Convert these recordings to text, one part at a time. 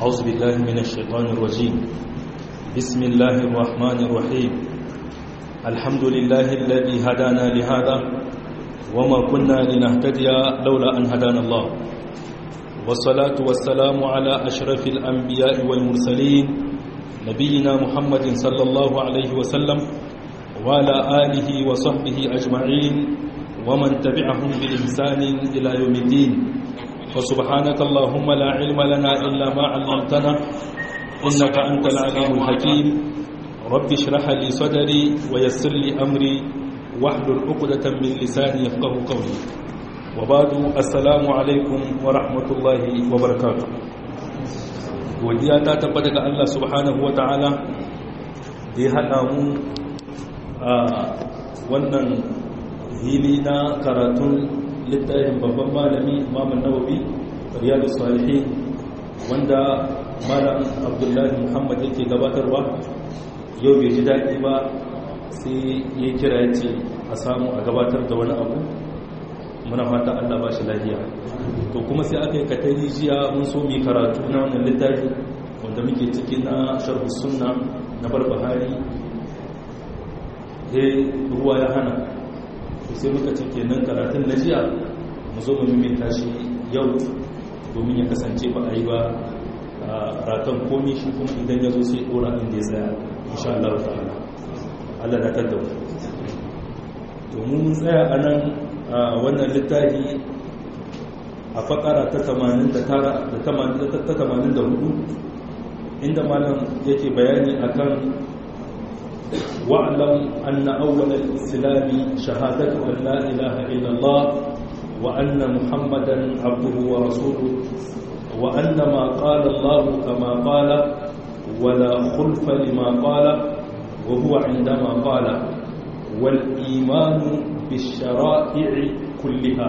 أعوذ بالله من الشيطان الرجيم بسم الله الرحمن الرحيم الحمد لله الذي هدانا لهذا وما كنا لنهتدي لولا أن هدانا الله والصلاة والسلام على أشرف الأنبياء والمرسلين نبينا محمد صلى الله عليه وسلم وعلى آله وصحبه أجمعين ومن تبعهم بإحسان إلى يوم الدين وسبحانك اللهم لا علم لنا إلا ما علمتنا إنك أنت العليم الحكيم رب اشرح لي صدري ويسر لي أمري واحلل عقدة من لساني يفقه قولي وبعد السلام عليكم ورحمة الله وبركاته godiya ta tabbata ga Allah subhanahu wata'ala da ya haɗa mu a wannan hili na karatun littafin babban malami imamun nawawi riyadu salihin wanda malam abdullahi muhammad yake gabatarwa yau bai ji daɗi ba sai ya kira ya ce a samu a gabatar da wani abu muna fata allah ba shi lafiya to kuma sai aka yi katari jiya mun so mai karatu na wannan littafi wanda muke ciki na sharhu sunna na barbahari he ruwa ya hana to sai muka ce kenan karatun na jiya mu zo mu mimita shi yau domin ya kasance ba a yi ba ratan komi shi kuma idan ya zo sai dora inda ya tsaya insha Allah ta'ala Allah da ta dawo to mun tsaya a nan wannan littafi a fakara ta 89 da 84 inda malam yake bayani akan واعلم أن أول الإسلام شهادة أن لا إله إلا الله وأن محمدا عبده ورسوله وأن ما قال الله كما قال ولا خلف لما قال وهو عندما قال والإيمان بالشرائع كلها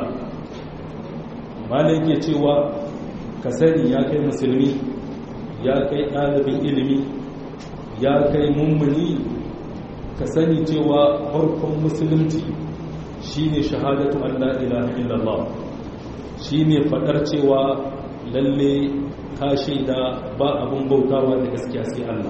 ما لك يتوى كسني يا كي مسلمي يا كي طالب علمي يا كي ممني ka sani cewa farkon musulunci shine shahadatu an la ilaha illallah shine fadar cewa lalle ka shaida ba abun bautawa da gaskiya sai Allah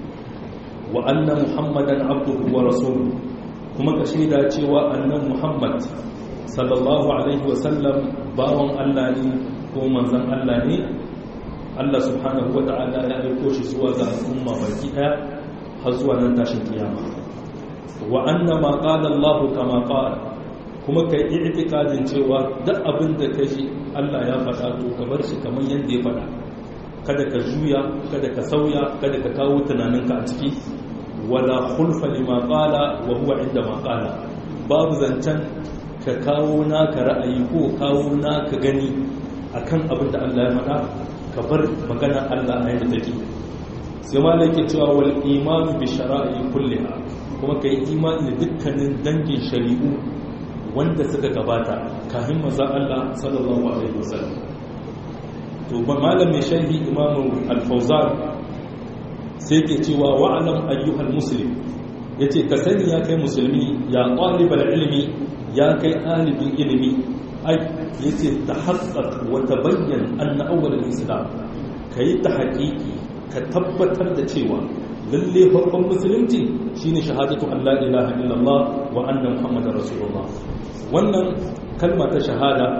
wa anna muhammadan abduhu wa rasuluhu kuma ka shaida cewa annan muhammad sallallahu alaihi wa sallam bawan Allah ne ko manzon Allah ne Allah subhanahu wa ta'ala ya aiko shi zuwa ga al'umma baki daya har zuwa nan tashin kiyama wa anna ma qala Allah kama qala kuma kai i'tiqadin cewa duk abin da kaji Allah ya faɗa to ka bar shi kamar yanda ya faɗa kada ka juya kada ka sauya kada ka kawo tunaninka a ciki wala khulfa lima qala wa huwa inda ma qala babu zancan ka kawo naka ra'ayi ko kawo naka gani akan abin da Allah ya faɗa ka bar magana Allah a yadda take sai ma yake cewa wal imanu bi shara'i kulliha kuma ka yi imani da dukkanin dangin shari'u wanda suka gabata kafin maza Allah sallallahu alaihi wasallam to ba malam mai sharhi imamu al-fawzan sai ke cewa wa'alam ayyuhal muslim yace ka sani ya kai musulmi ya talibal ilmi ya kai ɗalibin ilimi ai yace tahaqqaq wa tabayyan anna awwal al-islam kai ta haƙiƙi ka tabbatar da cewa lalle farkon musulunci shine shahadatu an la ilaha illallah wa anna muhammadar rasulullah wannan kalma ta shahada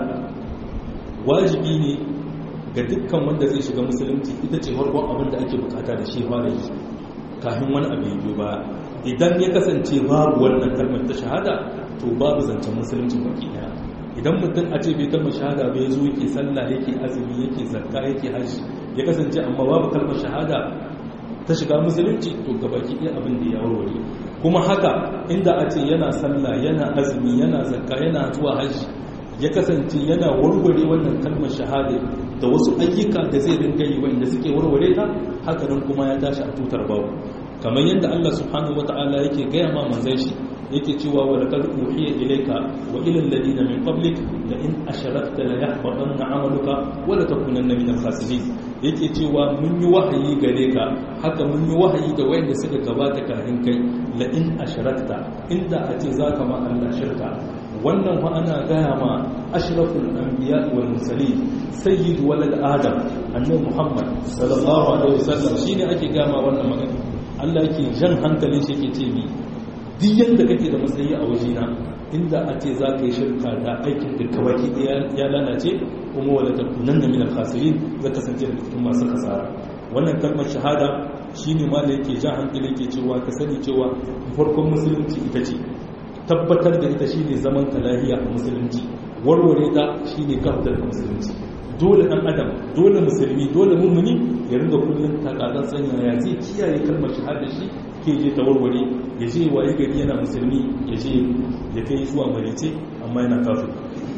wajibi ne ga dukkan wanda zai shiga musulunci ita ce farkon abin da ake bukata da shi fara yi kafin wani abu yi ba idan ya kasance babu wannan kalmar ta shahada to babu zancen musulunci baki daya idan mutum a ce bai kalmar shahada bai zo yake sallah yake azumi yake zakka yake hajji ya kasance amma babu kalmar shahada ta shiga musulunci to gabaki ɗaya abin da ya warware kuma haka inda a ce yana sallah yana azumi yana zakka yana zuwa hajji ya kasance yana warware wannan kalmar shahada da wasu ayyuka da zai ringa yi wanda suke warware ta haka nan kuma ya tashi a tutar babu kamar yadda Allah subhanahu wata'ala yake gaya ma manzon shi yake cewa wa laqad uhiya ilayka wa ila alladhina min qablik la in asharakta la yahbatanna 'amaluka wa la takunanna min al-khasirin yake cewa mun yi wahayi gare ka haka mun yi wahayi da wayanda suka gabata kafin kai la in asharakta inda a ce zaka ma Allah shirka wannan fa ana gaya ma ashraful anbiya wal mursalin sayyid walad adam annabi muhammad sallallahu alaihi wasallam shine ake gaya ma wannan magana Allah yake jan hankalin shi yake ce mi duk yanda kake da matsayi a wajena inda a ce za ka yi shirka da aikin da kawaki ya lalace kuma wala takunan da min al-khasirin za kasance da cikin masu kasara wannan kalmar shahada shine ma da yake jan hankali yake cewa ka sani cewa farkon musulunci ita ce tabbatar da ita shine zaman ta lahiya a musulunci warware ta shine kafdar musulunci dole dan adam dole musulmi dole mummuni ya ringa kullum takatsan sanya ya zai kiyaye kalmar shahada shi ke je ta warware ya je waye gari yana musulmi ya je ya kai zuwa marice amma yana kafin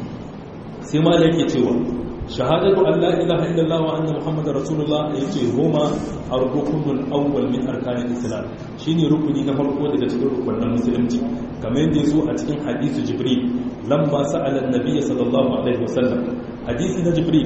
sai ma da yake cewa shahadatu an la ilaha illallah wa anna muhammadar rasulullah yace homa ar-rukunul awwal min arkanil islam shine rukuni na farko daga cikin rukunin musulunci kamar yadda yazo a cikin hadisi jibril lamma sa'ala an-nabiy sallallahu alaihi wasallam hadisi na jibril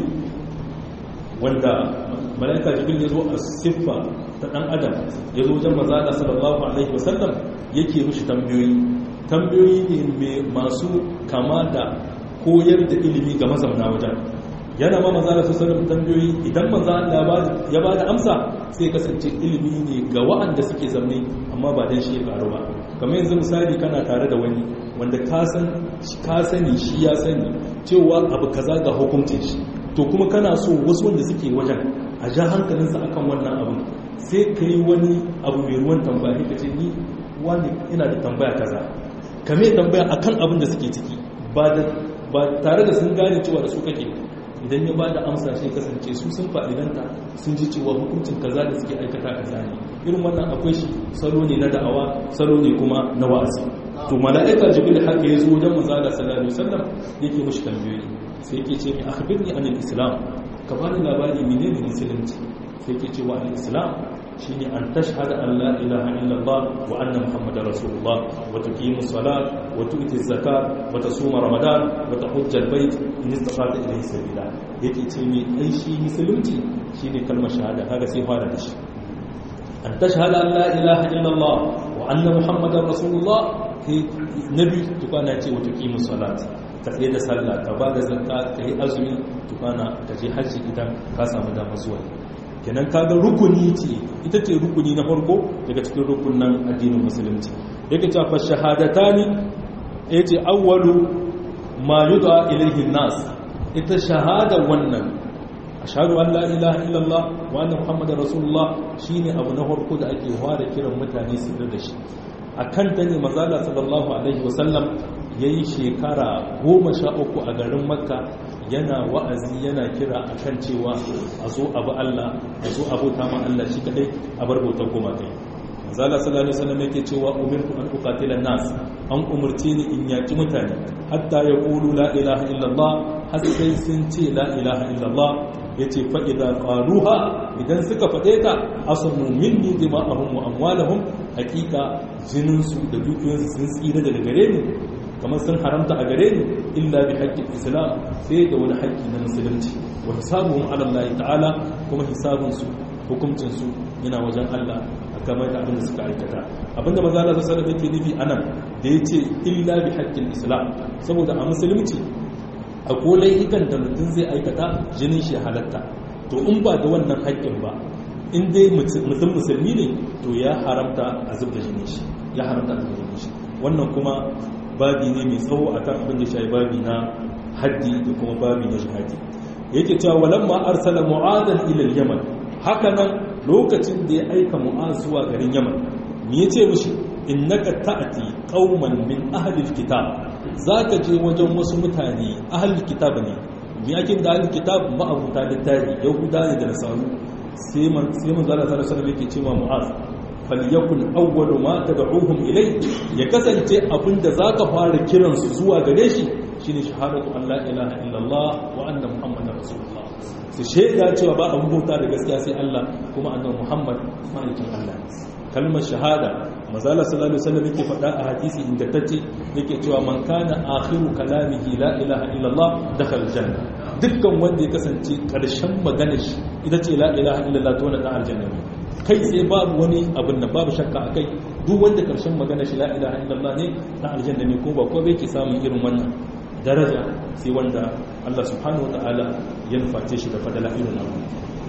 wanda malaika jibril yazo a siffa ta dan adam yazo wajen manzo sallallahu alaihi wasallam yake mishi tambayoyi tambayoyi ne masu kama da koyar da ilimi ga mazauna wajen yana ma maza da sassanin tambayoyi idan maza ya ba da amsa sai kasance ilimi ne ga wa'anda suke zamne amma ba don shi ya karu ba kamar yanzu misali kana tare da wani wanda ka sani shi ya sani cewa abu kaza ga hukuncin shi to kuma kana so wasu wanda suke wajen a ja hankalinsa akan wannan abu sai ka yi wani abu mai ruwan tambaya ka ce ni wani ina da tambaya kaza kame tambaya akan abin da suke ciki ba tare da sun gane cewa da su kake idan ya ba da amsa shi kasance su sun fa'idanta sun ji cewa hukuncin kaza da suke aikata kaza ne irin wannan akwai shi salo ne na da'awa salo ne kuma na wa'azi to mala'ika jibril haka ya zo wajen manzo Allah sallallahu alaihi wasallam yake mushi tambayoyi sai yake ce mi akhbirni anil islam ka bani labari menene musulunci sai yake cewa al islam shine an tashhada an la ilaha illallah wa anna muhammadar rasulullah wa tuqimu salat wa tu'ti zakat wa tasuma ramadan wa tahujja albayt in istata ilayhi sabila yake ce me ai shi musulunci shine kalmar shahada kaga sai fara da shi an tashhada an la ilaha illallah wa anna muhammadar rasulullah sai nabi tukana ce wa tuqimu salat ka tsaye da sallah ka ba da zakka ka yi azumi tukana ka je hajji idan ka samu damar zuwa kenan kaga rukuni ce ita ce rukuni na farko daga cikin rukunan addinin musulunci yake cewa fa shahadatani yace awwalu ma yud'a ilayhi nas ita shahada wannan ashhadu an la ilaha illallah wa anna muhammadar rasulullah shine abu na farko da ake fara kiran mutane su da shi akan ta ne manzala sallallahu alaihi wasallam yayi shekara goma sha uku a garin makka yana wa'azi yana kira akan cewa a zo abu Allah a zo abota ma Allah shi kadai a bar bautar goma kai zala sallallahu alaihi wasallam yake cewa umirtu an uqatila nas an umurce ni in yaki mutane hatta yaqulu la ilaha illallah har sai sun ce la ilaha illallah yace fa idza qaluha idan suka fade ta asamu minni dima'ahum wa amwalahum hakika jinin su da dukiyoyinsu sun tsira daga gare ni kamar sun haramta a gare ni illa bi haƙƙin islam sai da wani haƙƙi na musulunci wa hisabuhum ala Allah ta'ala kuma hisabun su hukuncin su yana wajen Allah a kamar da abin da suka aikata abinda maza Allah sallallahu alaihi yake nufi anan da yace illa bi haƙƙin islam saboda a musulunci a kolai ikan da mutum zai aikata jinin shi halatta to in ba da wannan haƙƙin ba in dai mutum musulmi ne to ya haramta a zubda jinin shi ya haramta a zubda jinin shi wannan kuma babi ne mai tsawo a kan abin da shi babi na haddi da kuma babi na jihadi yake cewa walamma arsala mu'adan ila yaman haka nan lokacin da ya aika mu'az zuwa garin yaman me yace mishi innaka ta'ati qauman min ahli alkitab zaka je wajen wasu mutane ahli alkitab ne me yake da ahli alkitab ma'abuta littafi yahuda ne da nasaru sai man sai man zalla sallallahu alaihi wasallam yake cewa mu'az falyakun awwalu ma tad'uhum ilay ya kasance abinda zaka fara kiran su zuwa gare shi shine shahadatu an la ilaha illallah wa anna muhammadar rasulullah su shaida cewa ba abin bauta da gaskiya sai Allah kuma annabi muhammad ma'aikin Allah kalmar shahada mazala sallallahu alaihi wasallam yake faɗa a hadisi ingantacce yake cewa man kana akhiru kalamihi la ilaha illallah dakhala janna dukkan wanda ya kasance karshen maganar shi ita ce la ilaha illallah to na dan aljanna kai sai babu wani abin da babu shakka a kai duk wanda karshen magana shi la ilaha illallah ne na aljanna ne ko ba ko bai ke samun irin wannan daraja sai wanda Allah subhanahu wa ta'ala ya nuface shi da fadala irin abu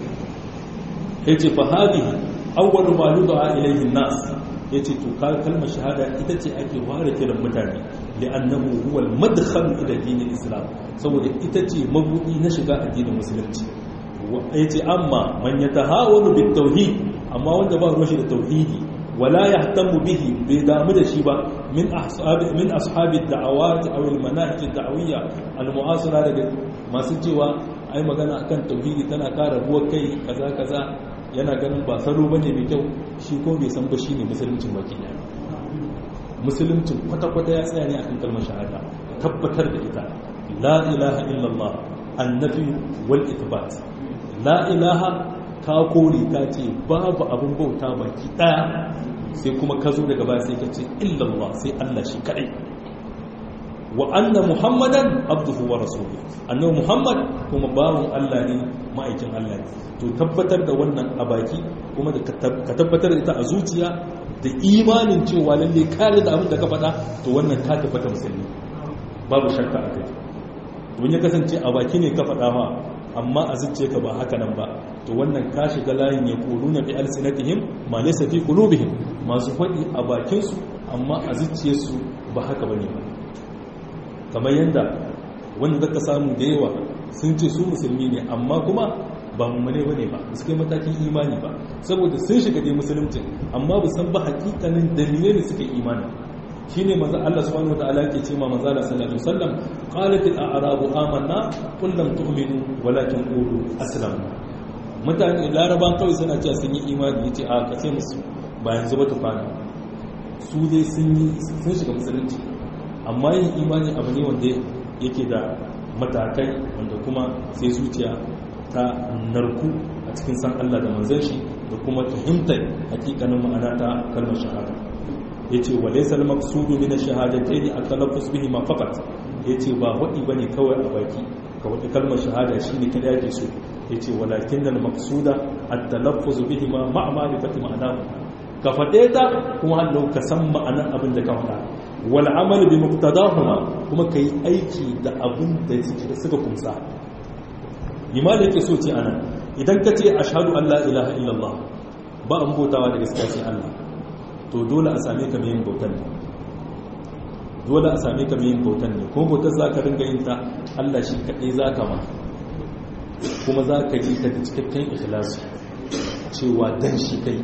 yace fa hadhihi awwalu ma yud'a ilayhi an-nas yace to kalmar shahada ita ce ake ware kiran mutane li'annahu huwa al-madkhal ila din al-islam saboda ita ce mabudi na shiga addinin musulunci yace amma man yatahawalu bit tauhid amma wanda ba ruwa shi da tauhidi wala yahtamu bihi bai damu da shi ba min ashabi min ashabi da'awat aw al-manahij ad-da'wiyya al-mu'asira daga masu cewa ai magana akan tauhidi tana kara ruwa kai kaza kaza yana ganin ba salo bane mai kyau shi ko bai san ba shine musuluncin baki ɗaya musuluncin kwata-kwata ya tsaya ne akan kalmar shahada tabbatar da ita la ilaha illallah annabi wal ithbat la ilaha ka kore ka ce babu abin bauta baki ɗaya sai kuma ka zo daga baya sai ka ce illallah sai Allah shi kadai wa anna muhammadan abduhu wa rasuluhu annabi muhammad kuma bawon Allah ne ma'aikin Allah ne to tabbatar da wannan a baki kuma da ka tabbatar da ita a zuciya da imanin cewa lalle kare da abin da ka faɗa to wannan ka tabbata musulmi babu shakka a kai don ya kasance a baki ne ka faɗa ma amma a zuciya ka ba haka nan ba to wannan ka shiga layin ya kulu na bi alsinatihim ma laysa fi qulubihim masu faɗi a bakinsu amma a zuciyarsu ba haka bane ba kamar yadda wanda zaka samu da yawa sun ce su musulmi ne amma kuma ba mummune bane ba su kai matakin imani ba saboda sun shiga dai musulunci amma ba san ba hakikanin dalilai ne suke imani shine manzo Allah subhanahu wataala yake ce ma manzo Allah sallallahu alaihi wasallam qalat al-a'rabu amanna qul lam tu'minu walakin qulu aslamna mutane laraban kawai suna cewa sun yi imani yace a kace musu ba yanzu ba tufana su dai sun yi sun shiga musulunci amma yin imani abu ne wanda yake da matakai wanda kuma sai zuciya ta narku a cikin san Allah da manzon shi da kuma fahimtar hakikanin ma'ana ta kalmar shahada yace wa laysa al-maqsudu min ash-shahadatayn at-talaffuz bihi ma faqat yace ba wadi bane kawai a baki ka wadi kalmar shahada shine kada yake so yace walakin al-maqsuda at-talaffuz bihi ma ma'a ma'rifati ma'anahu ka fade ta kuma hallau ka san ma'anar abin da ka faɗa wal amal bi muqtadahuma kuma kai aiki da abin da suka kumsa limana yake so ce anan idan ka ce ashhadu an la ilaha illallah ba an bautawa da gaskiya sai Allah to dole a same ka mai yin bautan ne dole a same ka mai yin bautan ne kuma bautar za ka ringa yin ta Allah shi kaɗai za ka ma kuma za ka yi ta da cikakken ikhlasi cewa dan shi kai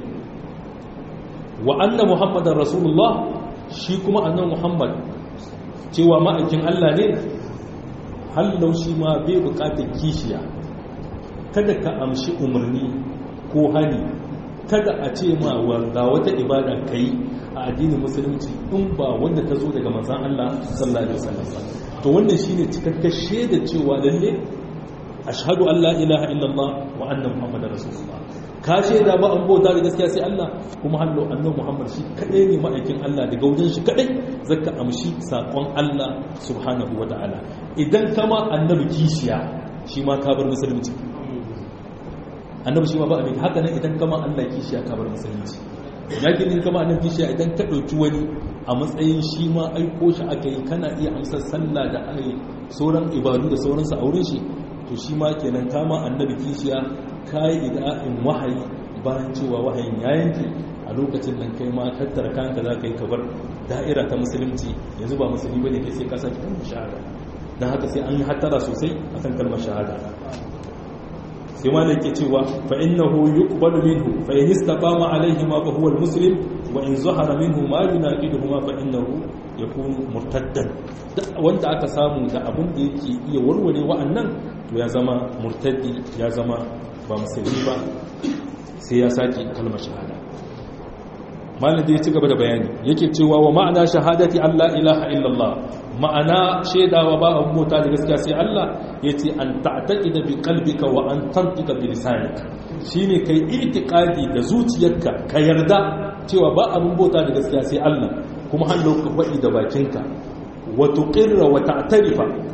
wa anna muhammadan rasulullah shi kuma annan muhammad cewa ma'aikin Allah ne hallau shi ma bai bukatar kishiya kada ka amshi umarni ko hani kada a ce ma ga wata ibada ka yi a addinin musulunci in ba wanda ta zo daga manzan Allah sallallahu alaihi wasallam to wannan shine cikakken shaida cewa lalle ashhadu an la ilaha illallah wa anna muhammadar rasulullah ka shaida ba an bauta da gaskiya sai Allah kuma hallo annabi muhammad shi kadai ne ma'aikin Allah daga wajen shi kadai zaka amshi sakon Allah subhanahu wataala idan kama annabi kishiya shi ma ka bar musulunci annabi shi ma ba abin haka nan idan kama Allah kishiya ka bar musulunci yakin din kama annabi kishiya idan ka dauki wani a matsayin shi ma aiko shi aka yi kana iya amsar sallah da ai sauran ibadu da sauransu a wurin shi to shi ma kenan kama annabi kishiya kai ida'in wahayi bayan cewa wahayin ya yanke a lokacin nan kai ma tattara kanka za ka yi kabar da'ira ta musulunci yanzu ba musulmi bane kai sai ka saki kalmar shahada dan haka sai an yi hattara sosai akan kalmar shahada sai ma da ke cewa fa innahu yuqbalu minhu fa in istaqama alayhi ma fa huwa almuslim wa in zahara minhu ma yunaqiduhu ma fa innahu yakunu murtaddan wanda aka samu da abin da yake iya warware wa'annan to ya zama murtaddi ya zama ba musulmi ba sai ya saki kalmar shahada malam da ya ci gaba da bayani yake cewa wa ma'ana shahadati Allah ilaha illallah ma'ana shaidawa ba abu mota da gaskiya sai Allah yace an ta'taqida bi qalbika wa an tantika bi lisanika shine kai i'tiqadi da zuciyarka ka yarda cewa ba abun bauta da gaskiya sai Allah kuma hannu ka faɗi da bakinka wa tuqirra wa ta'tarifa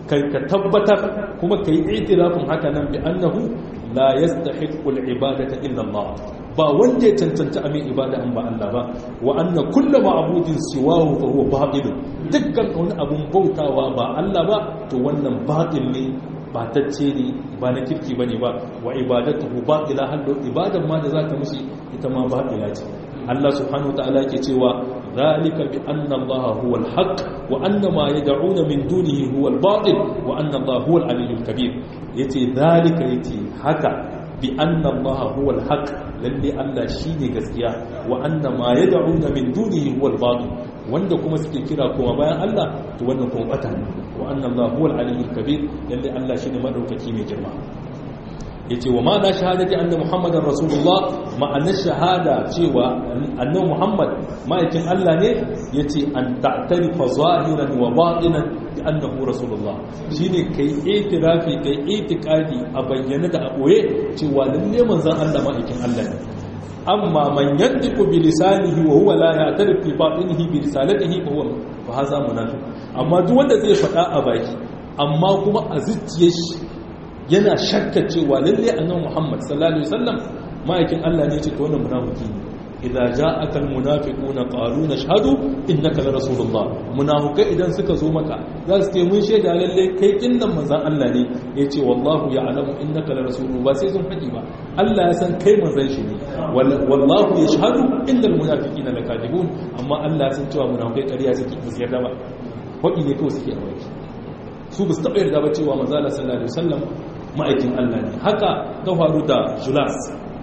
kai ka tabbatar kuma kai itirafin haka nan bi annahu la yastahiqqul ibadata illa Allah ba wanda ya cancanta amin ibada an ba Allah ba wa anna kullu ma'budin siwahu fa huwa batil dukkan wani abun bautawa ba Allah ba to wannan batil ne batacce ne ba na kirki bane ba wa ibadatuhu batila hallo ibadan ma da zaka mishi ita ma batila ce Allah subhanahu ta'ala yake cewa zalika bi anna Allah huwa al-haq wa anna ma yad'una min dunihi huwa al-batil wa anna Allah huwa al-aliyyul kabir yace zalika yace haka bi anna Allah huwa al-haq lalle Allah shine gaskiya wa anna ma yad'una min dunihi huwa al-batil wanda kuma suke kira kuma bayan Allah to wannan kuma bata ne wa anna Allah huwa al-aliyyul kabir lalle Allah shine madaukaki mai girma yace wa ma da shahadati anna muhammadar rasulullah ma'anar shahada cewa annabi muhammad ma'aikin Allah ne yace an ta'tarifa zahiran wa batinan bi annahu rasulullah shine kai itirafi kai itikadi a bayyana da a boye cewa lalle manzon Allah ma'aikin Allah ne amma man yantiqu bi lisanihi wa huwa la ya'tarif bi batinihi bi risalatihi fa huwa fa hadha munafiq amma duk wanda zai faɗa a baki amma kuma a zuciyar shi yana shakka cewa lalle annabi Muhammad sallallahu alaihi wasallam ma'aikin Allah ne ce to wannan munafiki ne idza ja'aka almunafiquna qalu nashhadu innaka la rasulullah munafikai idan suka zo maka za su ce mun shaida lalle kai kinnan manzon Allah ne yace wallahu ya'lamu innaka la rasulullah ba sai sun faɗi ba Allah ya san kai manzon shi ne wallahu yashhadu innal munafiqina lakadibun amma Allah ya san cewa munafikai ƙarya suke ba su yarda ba faɗi ne kawai suke a baki su ba su taɓa yarda ba cewa manzon Allah sallallahu alaihi wasallam ma'aikin Allah ne haka ta faru da Julas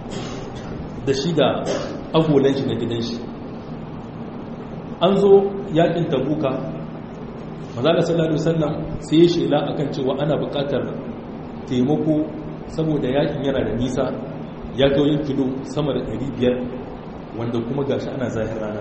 da shi da agolan shi na gidan shi an zo yakin tabuka mazala sallallahu alaihi wasallam sai ya shela akan cewa ana buƙatar taimako saboda yakin yana da nisa ya ga yin kilo sama da 500 wanda kuma gashi ana zahir rana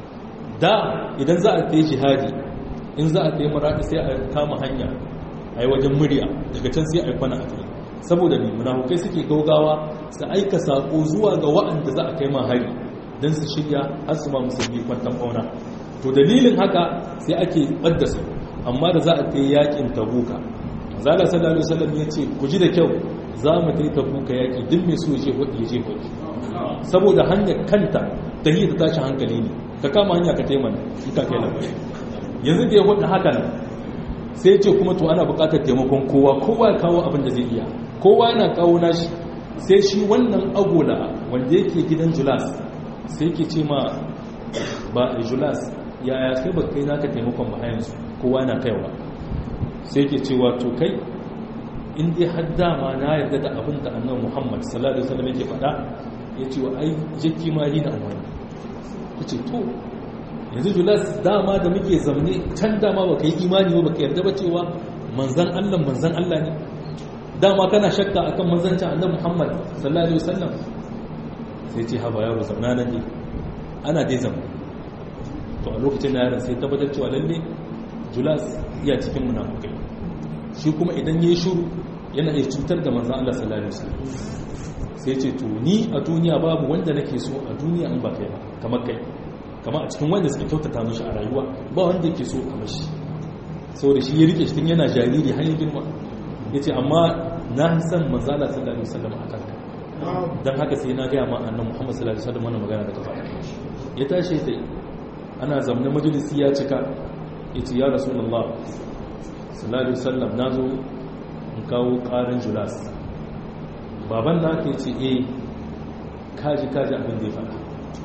da idan za a tayi jihadi in za a tayi maradi sai a kama hanya a yi wajen murya daga can sai a yi kwana a kai saboda ne munafukai suke gaugawa su aika sako zuwa ga wa'anda za a kai ma hari don su shirya har su ma musulmi kwantan fauna to dalilin haka sai ake ɓadda su amma da za a kai yakin tabuka zala sallallahu alaihi wasallam ya ce ku ji da kyau za mu kai tabuka yaki duk mai so ya je hudu ya je hudu saboda hanyar kanta ta yi ta tashi hankali ne ka kama hanya ka taimaka in ka kai labari yanzu da ya hudu haka nan sai ce kuma to ana bukatar taimakon kowa kowa ya kawo abin da zai iya kowa yana kawo nashi sai shi wannan agola wanda yake gidan julas sai ke ce ma ba julas yaya kai ba kai naka taimakon ba yanzu kowa yana kaiwa sai ke cewa to kai in dai har dama na yarda da abin da annabi muhammad sallallahu alaihi wasallam yake faɗa ya ce wa ai jaki ma yi na amfani ku ce to yanzu julas dama da muke zamne can dama baka yi imani ba baka yarda ba cewa manzan Allah manzan Allah ne dama kana shakka akan manzancin annabi Muhammad sallallahu alaihi wasallam sai ce haba yaro zamna nan ne ana dai zama to a lokacin yaron sai tabbatar cewa lalle julas iya cikin munafukai shi kuma idan yayi shiru yana iya cutar da manzan Allah sallallahu alaihi wasallam sai ce to ni a duniya babu wanda nake so a duniya in ba kai ba kamar kai kama a cikin wanda suka kyautata mashi a rayuwa ba wanda yake so kamar shi saboda shi ya rike shi yana jariri har ya girma ya ce amma na san manzala sallallahu alaihi wasallam a kanka don haka sai na gaya ma annan muhammad sallallahu alaihi wasallam wannan magana da kafa ya tashi sai ana zamna majalisi ya cika ya ce ya rasulullah sallallahu alaihi wasallam na zo in kawo karin julas baban na ke ce eh kaji kaji abin da ya faɗa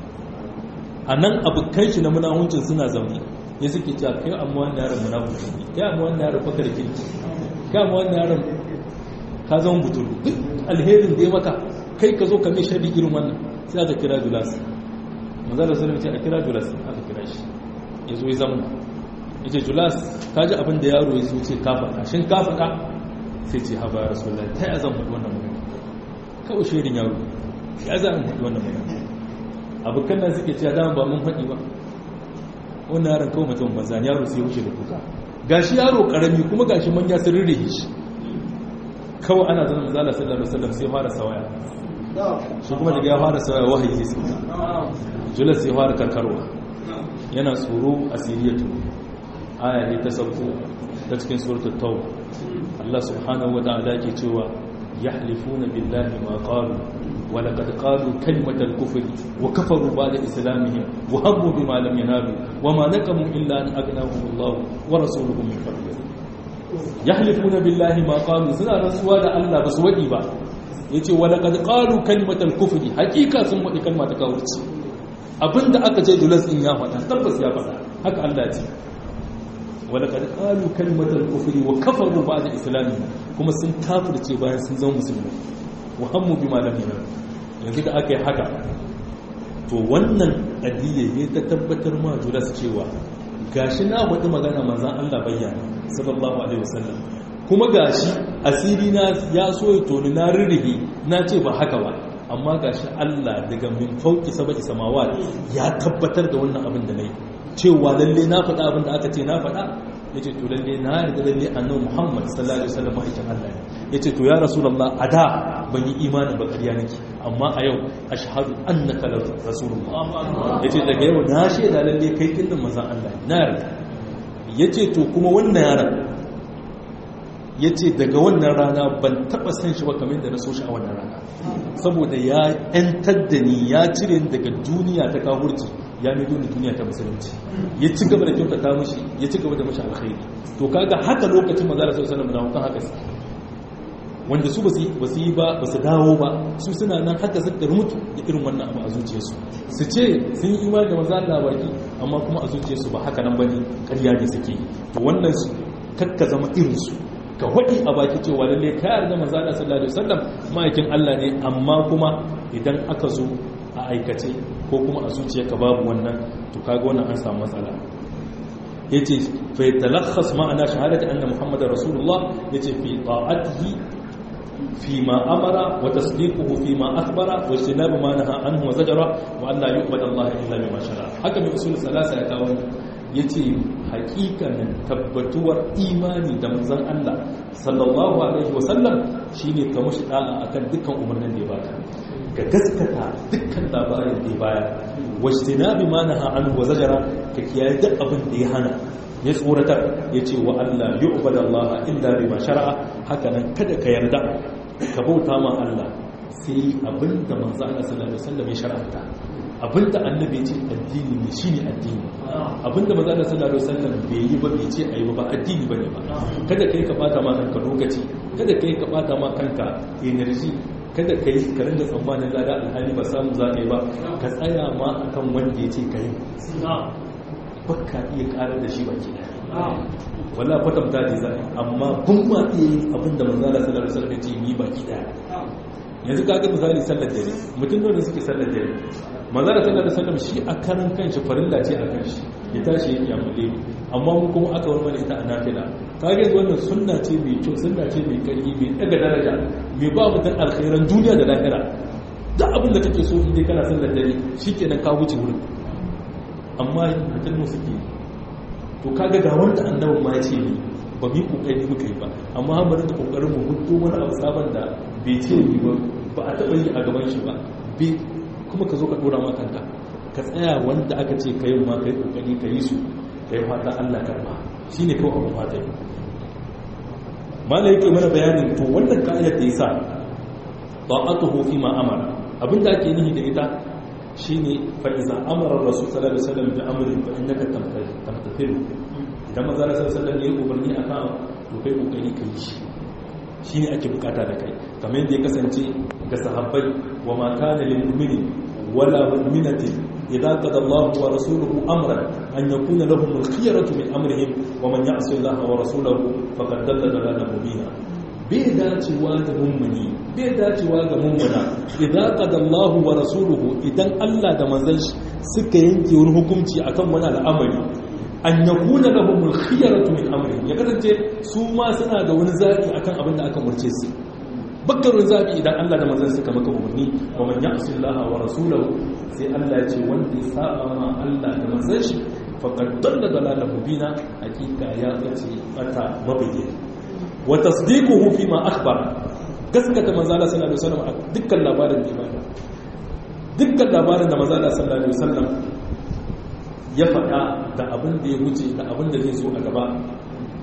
a nan abokan shi na munahuncin suna zaune ya suke cewa kai amma wannan yaron munafiki ne kai amma wannan yaron fakar kirki kai amma wannan yaron ka zama butulu duk alherin da ya maka kai ka zo ka mai shari irin wannan sai aka kira julas manzo da sallallahu ce a kira julas aka kira shi ya zo ya zama ya ce julas ka ji abin da yaro ya zo ce ka faɗa shin ka faɗa sai ce haba rasulullahi ta ya zan faɗi wannan magana kawai shirin yaro ya zan faɗi wannan magana abokan nan suke cewa dama ba mun faɗi ba wannan yaron kawai mutum banza yaro sai wuce da kuka gashi yaro karami kuma gashi manya sun rirrihe shi kawai ana zama mazala sallallahu alaihi wasallam sai fara sawaya shi kuma daga ya fara sawaya wahayi sai suka julas sai fara karkarwa yana tsoro a siriyatu aya ne ta sauko ta cikin suratul tauba Allah subhanahu wa ta'ala ke cewa yahlifuna billahi ma qalu wa laqad qalu kalimatal kufri wa kafaru ba'da islamihim wa hammu bima lam yanalu wa ma naqamu illa an aghnahum Allah wa rasuluhu min fadlihi yahlifuna billahi ma qalu suna rantsuwa da Allah basu wadi ba yace wa laqad qalu kalimatal kufri hakika sun wadi kalma ta kafirci abinda aka ce julas din ya faɗa tabbas ya faɗa haka Allah ya ce ولقد قالوا كلمة الكفر وكفروا بعد إسلامهم kuma sun kafirce bayan sun zama musulmi wa hammu bima lam yanal yanzu da aka yi haka to wannan adiyya ne ta tabbatar ma jura su cewa gashi na wata magana manzon Allah bayyana sallallahu alaihi wasallam kuma gashi asiri na ya so ya toni na rirrihi na ce ba haka ba amma gashi Allah daga min fauki saba'i samawat ya tabbatar da wannan abin da nayi cewa lalle na faɗa abin da aka ce na faɗa ya ce to lalle na yarda lalle annabi Muhammad sallallahu alaihi wasallam ma'aikin Allah ne ya ce to ya rasulullah a da ban yi imanin ba ƙarya nake amma a yau ashhadu annaka rasulullah ya ce daga yau na shaida lalle kai kin manzon Allah na yarda ya ce to kuma wannan yaron ya ce daga wannan rana ban taɓa san shi ba kamar da na so shi a wannan rana saboda ya 'yantar da ni ya cire daga duniya ta kawurci ya mai duni duniya ta musulunci ya ci gaba da kyautata mushi ya ci gaba da mushi alkhairi to kaga haka lokacin manzara sallallahu alaihi wasallam na haka wanda su basu yi ba basu dawo ba su suna nan haka su mutu da irin wannan abu a zuciyarsu su ce sun yi imani da manzo Allah baki amma kuma a zuciyarsu ba haka nan bane ƙarya ne suke to wannan su kakka zama irin su ka hudi a baki cewa lalle ka yarda manzo Allah sallallahu alaihi wasallam ma'aikin Allah ne amma kuma idan aka zo a aikace ko kuma a zuciyarka babu wannan to kaga wannan an samu matsala yace fa yatalakhas ma'ana shahadati anna muhammadar rasulullah yace fi ta'atihi fi ma amara wa tasdiquhu fi ma akhbara wa ijtinabu ma naha anhu wa zajara wa an la yu'badu Allah illa bima shara haka mai usul salasa ya kawo yace hakikanin tabbatuwar imani da manzon Allah sallallahu alaihi wa sallam shine ka mushi da'a akan dukkan umarnin da ya baka ka gaskata dukkan labarin da ya baya wajtinabi ma naha anhu wa zajara ka kiyaye duk abin da ya hana ya tsoratar ya ce wa Allah yu'badu Allah illa bima shar'a haka nan kada ka yarda ka bauta ma Allah sai abinda manzo Allah sallallahu alaihi wasallam ya shar'anta abinda annabi ya ce addini ne shine addini abinda manzo Allah sallallahu alaihi wasallam bai yi ba bai ce ayi ba addini bane ba kada kai ka bata ma kanka lokaci kada kai ka bata ma kanka energy kada ka yi ka rinda tsammanin lada alhali ba samu za ka yi ba ka tsaya ma akan wanda ya ce ka yi baka iya karar da shi baki daya wala kwatanta da zai amma kun ma iya yin abin da manzala sallar da sallar ce yi baki daya yanzu ka ga misali sallar dare mutum da suke sallar dare manzala sallar da sallar shi a karan kanshi farilla ce a kan shi ya tashi ya kiyamule amma mu kuma aka wani mana ita a nafila ka ga wannan sunna ce mai kyau sunna ce mai karfi mai daga daraja mai ba mutum alkhairan duniya da lahira duk abin da kake so in dai kana sallar dare shikenan ka wuce wurin amma mutum mu suke to kaga ga wanda annabin ma ya ce ni ba mu yi kokari muka yi ba amma bari da kokarin mu hudu wani abu sabon da bai ce ni ba ba a taɓa yi a gaban shi ba kuma ka zo ka dora ma kanka ka tsaya wanda aka ce ka yi ma ka yi kokari ka yi su ka yi fata Allah karba shi ne kawai abu fata yi mala yake mana bayanin to wannan ka'ayar da ya sa ta'atuhu fi ma amara abinda ake nihi da ita shine fa iza amara rasul sallallahu alaihi wasallam bi amrin fa innaka tamtathilu idan manzo sallallahu alaihi wasallam ya umarni akan to kai kokari kai shi shine ake bukata da kai kamar yadda ya kasance ga sahabbai wa ma kana lil mu'mini wala mu'minatin idza qada Allahu wa rasuluhu amran an yakuna lahum al-khiyaratu min amrihim wa man ya'si Allah wa rasulahu faqad dalla dalalan mubina bai dacewa ga mummuni bai dacewa ga mummuna idan qadallahu wa rasuluhu idan Allah da manzon shi suka yanke wani hukunci akan wani al'amari an yakuna lahumul khiyaratu min amri ya kasance su ma suna da wani zabi akan abin da aka murce su bakkarun zabi idan Allah da manzon suka maka umarni wa man ya'si Allah wa rasulahu sai Allah ya ce wanda ya saba ma Allah da manzon shi faqad dalla dalalan mubina hakika ya bace bata mabayyana wa tasdiquhu fi ma akhbara gaskata manzo Allah sallallahu alaihi wasallam a dukkan labarin da ya dukkan labarin da manzo Allah sallallahu alaihi wasallam ya faɗa da abin da ya wuce da abin da zai zo a gaba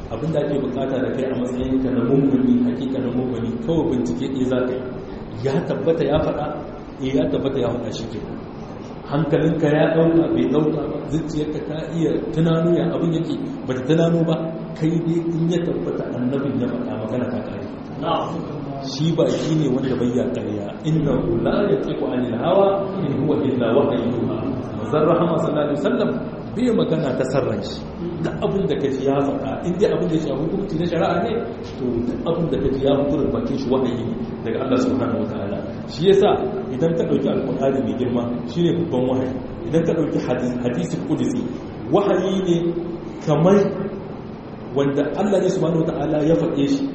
abin da ake bukata da kai a matsayin ka na mummuni hakika na mummuni kawai bincike ɗaya za ka yi ya tabbata ya faɗa eh ya tabbata ya faɗa shi ke hankalinka ya ɗauka bai ɗauka ba zuciyarka ta iya tunano ya abin yake ba ta tunano ba kai dai in ya tabbata annabin ya faɗa magana ta ƙare shi ba shi ne wanda bai ya ƙarya inna la ya tsiku anil hawa in huwa illa wahayi yuha manzon rahama sallallahu alaihi wasallam bai magana ta sarran shi da abin da kaji ya faɗa in dai abin da ya shafi hukunci na shari'a ne to duk abin da kaji ya fito bakin shi wahayi ne daga Allah subhanahu wataala shi yasa idan ka dauki alqur'ani mai girma shine babban wahayi idan ka dauki hadisi qudsi wahayi ne kamar wanda Allah ne subhanahu wataala ya faɗe shi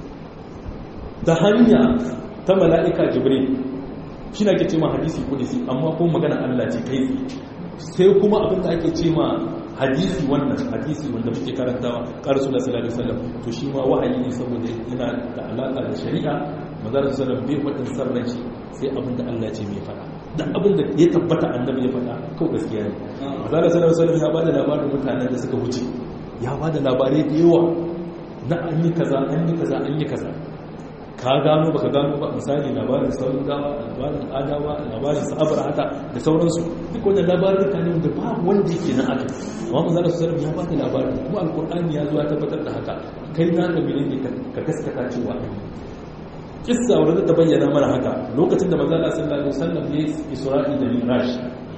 ta hanya ta mala'ika jibril shi na ke ce ma hadisi qudsi amma ko magana Allah ce kai sai kuma abin da ake ce ma hadisi wannan hadisi wanda muke karantawa ƙarar suna sallallahu alaihi wasallam to shi ma wahayi ne saboda yana da alaka da shari'a manzara sallallahu bai wadin sarran shi sai abin da Allah ce mai faɗa da abin da ya tabbata annabi ya faɗa kawai gaskiya ne manzara sallallahu alaihi wasallam ya bada labarin mutanen da suka wuce ya bada labarai da yawa na an yi kaza an yi kaza an yi kaza ka gano baka gano ba misali labarin sauran gawa labarin adawa labarin sa'abar hata da sauransu duk wanda labarin ka ne wanda ba wanda yake na aka amma manzo Allah sallallahu ya bada labarin kuma alqur'ani ya zo ya tabbatar da haka kai na ga menene ka gaskata cewa kissa wanda ta bayyana mana haka lokacin da manzo Allah sallallahu alaihi wasallam ya isra'i da mi'raj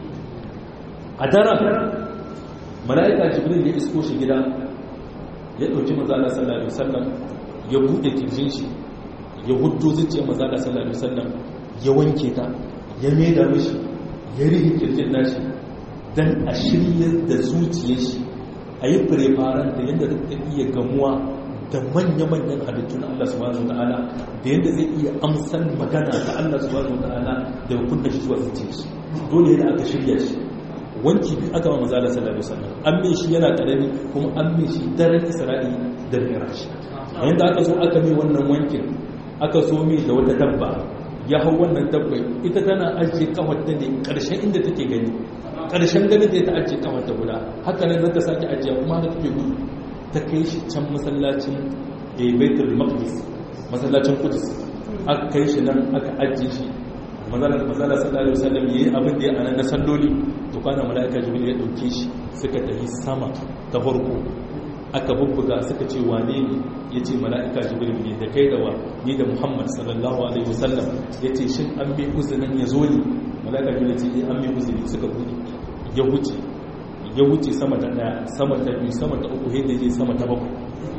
a daren mala'ika jibril ya isko shi gida ya dauki manzo Allah sallallahu alaihi wasallam ya bude kirjin shi ya huddo zuciyar maza da sallallahu alaihi wasallam ya wanke ta ya maida mishi ya rihi kirjin nashi dan a shirya da zuciyar shi a yi firefaren da yadda zai iya gamuwa da manya-manyan halittun Allah subhanahu ta'ala da yadda zai iya amsan magana ta Allah subhanahu ta'ala da hukunta shi zuwa zuciyar shi dole yadda aka shirya shi wanki bi aka ma maza da sallallahu alaihi wasallam an mai shi yana karami kuma an mai shi daren isra'i da mirashi a yadda aka zo aka mai wannan wankin aka so mai da wata dabba ya hau wannan dabbai ita tana ajiye kawarta ne ƙarshen inda take gani ƙarshen gani da ta ajiye kawarta guda haka nan zata sake ajiye kuma haka take gudu ta kai shi can masallacin baitul maqdis masallacin kudus aka kai shi nan aka ajiye shi mazala sallallahu alaihi wasallam yayi abin da ya anan na salloli to kana malaika jibril ya dauke shi suka tafi sama ta farko aka bubbuga suka ce wane ne ya ce mala'ika jibril ne da kai da wa ni da muhammad sallallahu alaihi wasallam ya ce shin an bi uzinin ya zo ne mala'ika jibril ce an bi uzini suka buɗe ya wuce ya wuce sama ta ɗaya sama ta biyu sama ta uku yadda je sama ta bakwai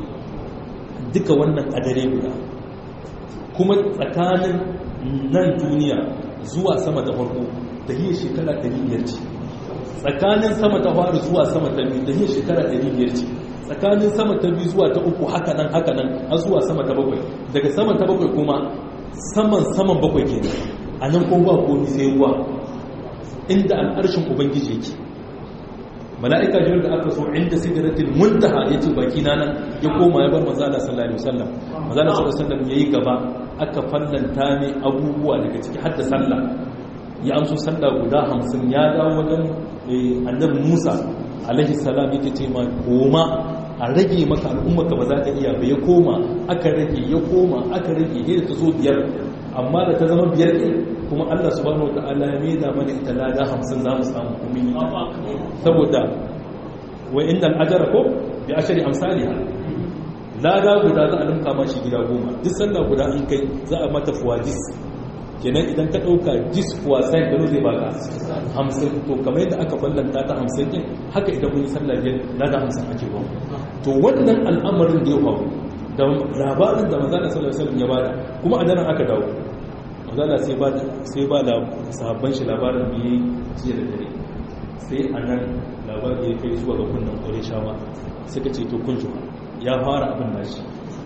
duka wannan a dare guda kuma tsakanin nan duniya zuwa sama ta farko da yi shekara 500 ce tsakanin sama ta faru zuwa sama ta biyu da yi shekara 500 ce tsakanin sama ta biyu zuwa ta uku haka nan haka nan har zuwa sama ta bakwai daga sama ta bakwai kuma saman saman bakwai ke a nan kuma ba komi sai ruwa inda al'arshin ubangiji yake mala'ika jirar da aka so inda sigaratin muntaha ya ce baki na nan ya koma ya bar mazala sallallahu alaihi wasallam mazala sallallahu alaihi wasallam yayi gaba aka fallanta ne abubuwa daga ciki har da sallah ya amso sallah guda hamsin ya dawo wajen annabi musa alaihi salam yake ce ma koma a rage maka al'ummarka ba za ta iya ba ya koma aka rage ya koma aka rage ne da ta zo biyar amma da ta zama biyar ɗin kuma allah subhanahu wa ta'ala ya mai da mana ita lada hamsin za mu samu kuma saboda wa inda al'ajara ko bi ashari amsaliha lada guda za a limka ma shi gida goma duk sallah guda an kai za a mata fuwadis kenan idan ka ɗauka jis wasan gano zai baka hamsin to kamar yadda aka ballanta ta hamsin ɗin haka idan kun yi sallah biyar na da hamsin ake ba to wannan al'amarin da ya faru da labarin da mazana sallar sallar ya bada kuma a daren aka dawo mazana sai ba sai ba da sahabban shi labarin da ya jiya da dare sai a nan labarin ya kai zuwa ga kunnan ƙwarai shawa suka ce to kun ya fara abin nashi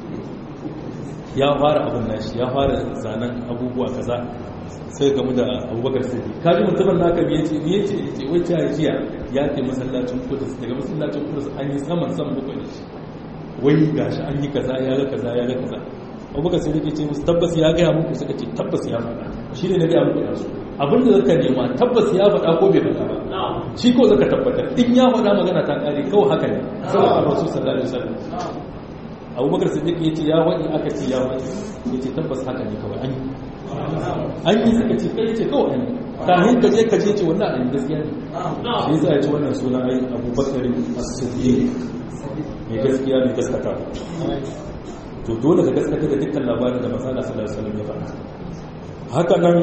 ya fara abin nashi ya fara zanen abubuwa kaza sai gamu da abubakar sai kaji mutumin da aka biye ce biye ce ce wacce ya jiya ya ke masallacin kudus daga masallacin kudus an yi saman saman bakwai da shi wai gashi an yi kaza ya ga kaza ya ga kaza abubakar sai yake ce musu tabbas ya gaya muku suka ce tabbas ya faɗa shi ne na gaya muku yanzu abin da zaka nema tabbas ya faɗa ko bai faɗa ba shi ko zaka tabbatar in ya faɗa magana ta ƙare kawai haka ne saboda rasul sallallahu alaihi wasallam abubakar siddiq ya ce ya wani aka ce ya wani ya ce tabbas haka ne kawai an yi an yi suka ce kai ce kawai an yi kahin ka je ka je ce wannan an gaskiya ne shi za a ci wannan suna ai abubakar as-siddiq mai gaskiya mai gaskata to dole ka gaskata da dukkan labarin da masala sallallahu alaihi wasallam ya faɗa haka nan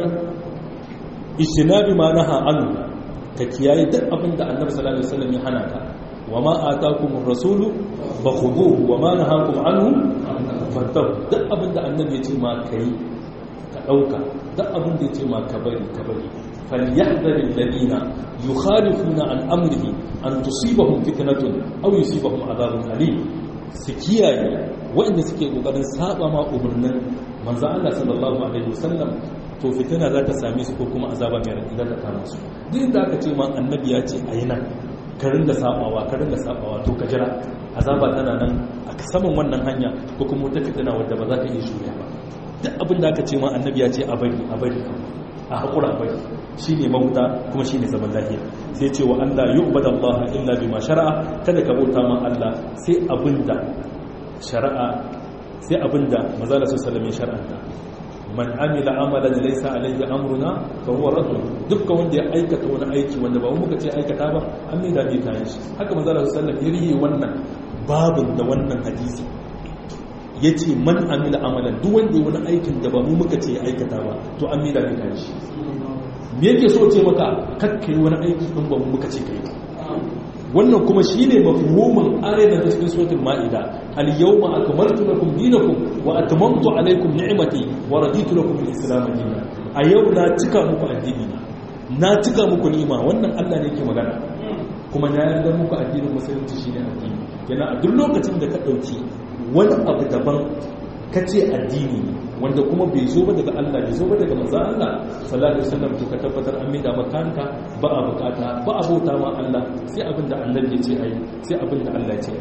ishinabi ma naha anhu ka kiyaye duk abin da annabi sallallahu alaihi wasallam ya hana ka wa ma atakum ar-rasulu fakhuduhu wa ma nahakum anhu fantahu duk abin da annabi ya ce ma kai ka dauka duk abin da ya ce ma ka bari ka bari falyahdhar alladhina yukhalifuna an amrihi an tusibahum fitnatun aw yusibahum adhabun alim su kiyaye waɗanda suke kokarin saba ma umarnin manzo Allah sallallahu alaihi wasallam to fitina za ta same su ko kuma azaba mai raɗi za ta kama su duk da aka ce ma annabi ya ce a yi nan ka ringa sabawa ka ringa sabawa to ka jira azaba tana nan a saman wannan hanya ko kuma wata fitina wadda ba za ka iya shirya ba duk abin da aka ce ma annabi ya ce a bari a bari a haƙura a bari shi ne mahuta kuma shi ne zaman lafiya sai ce wa Allah yi ubada Allah illa bi ma shara'a kada ka bauta ma Allah sai abin da shari'a sai abin da mazala su salame shara'anta man amila amalan laysa alayhi amruna fa huwa radd dukkan wanda ya aikata wani aiki wanda ba muka ce aikata ba an mai da kayan shi haka manzo Allah sallallahu alaihi wasallam wannan babin da wannan hadisi yace man amila amalan duk wanda ya wani aikin da ba mu muka ce aikata ba to an mai da kayan shi me yake so ce maka kakkai wani aiki din ba mu muka ce kai wannan kuma shine mafhumin ayat da cikin suratul maida al-yawma akmaltu lakum dinakum wa atmamtu alaykum ni'mati wa raditu lakum al-islam dinan a yau na cika muku addini na na cika muku ni'ima wannan Allah ne yake magana kuma na yarda muku addinin musulunci shine addini yana a duk lokacin da ka dauki wani abu daban kace addini wanda kuma bai zo ba daga Allah bai zo ba daga manzon Allah sallallahu alaihi wasallam to ka tabbatar an maida makanka ba a bukata ba a bauta ma Allah sai abin da Allah ya ce ai sai abin da Allah ya ce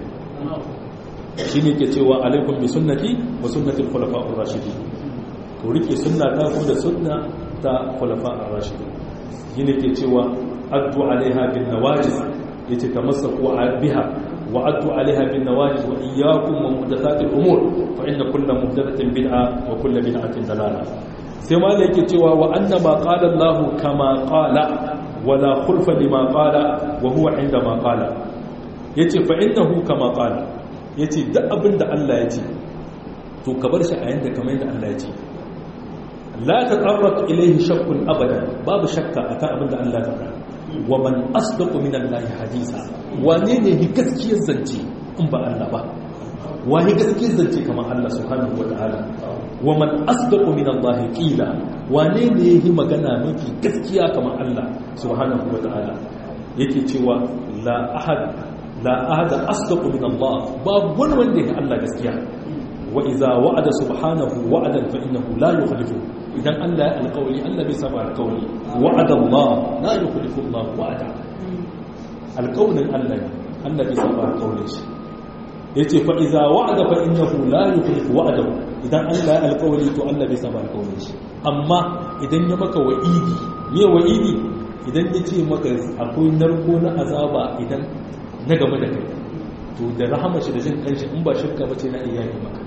shi ne ke cewa alaikum bi sunnati wa sunnati al-khulafa'ur rashidin to rike sunna ta ko da sunna ta khulafa'ur rashidin shi ne ke cewa addu alaiha bin nawajiz yace tamassaku biha wa addu alaiha bin nawajiz wa iyyakum wa muhdathatil umur fa inna kulla muhdathatin bid'a wa kulla bid'atin dalalah sai ma da yake cewa wa anna ma qala Allah kama qala wala khulfa lima qala wa huwa inda ma qala yace fa innahu kama qala yace duk abin da Allah ya ce to ka bar shi a yanda kamar yadda Allah ya ce la taqarrab ilayhi shakkun abada babu shakka akan abin da Allah ya faɗa wa man asdaqu min Allah hadisa wane ne hi gaskiyar zance in ba Allah ba wani gaskiyar zance kamar Allah subhanahu wa ta'ala wa man asdaqu min Allah qila wane ne yi magana mafi gaskiya kamar Allah subhanahu wa ta'ala yake cewa la ahad la ahad asdaqu min Allah babu wani wanda yake Allah gaskiya wa idza wa'ada subhanahu wa'adan fa innahu la yukhlifu idan Allah ya alƙawari Allah bai saba alƙawari wa'ada Allah la yukhlifu Allah wa'ada alƙawarin Allah ne Allah bai saba alƙawarin shi yace fa idza wa'ada fa innahu la yukhlifu wa'adahu idan Allah ya alƙawari to Allah bai saba alƙawarin shi amma idan ya maka wa'idi me wa'idi idan ya ce maka akwai narko na azaba idan na game da kai to da rahama shi da jin kanshi in ba shirka bace na iya yi maka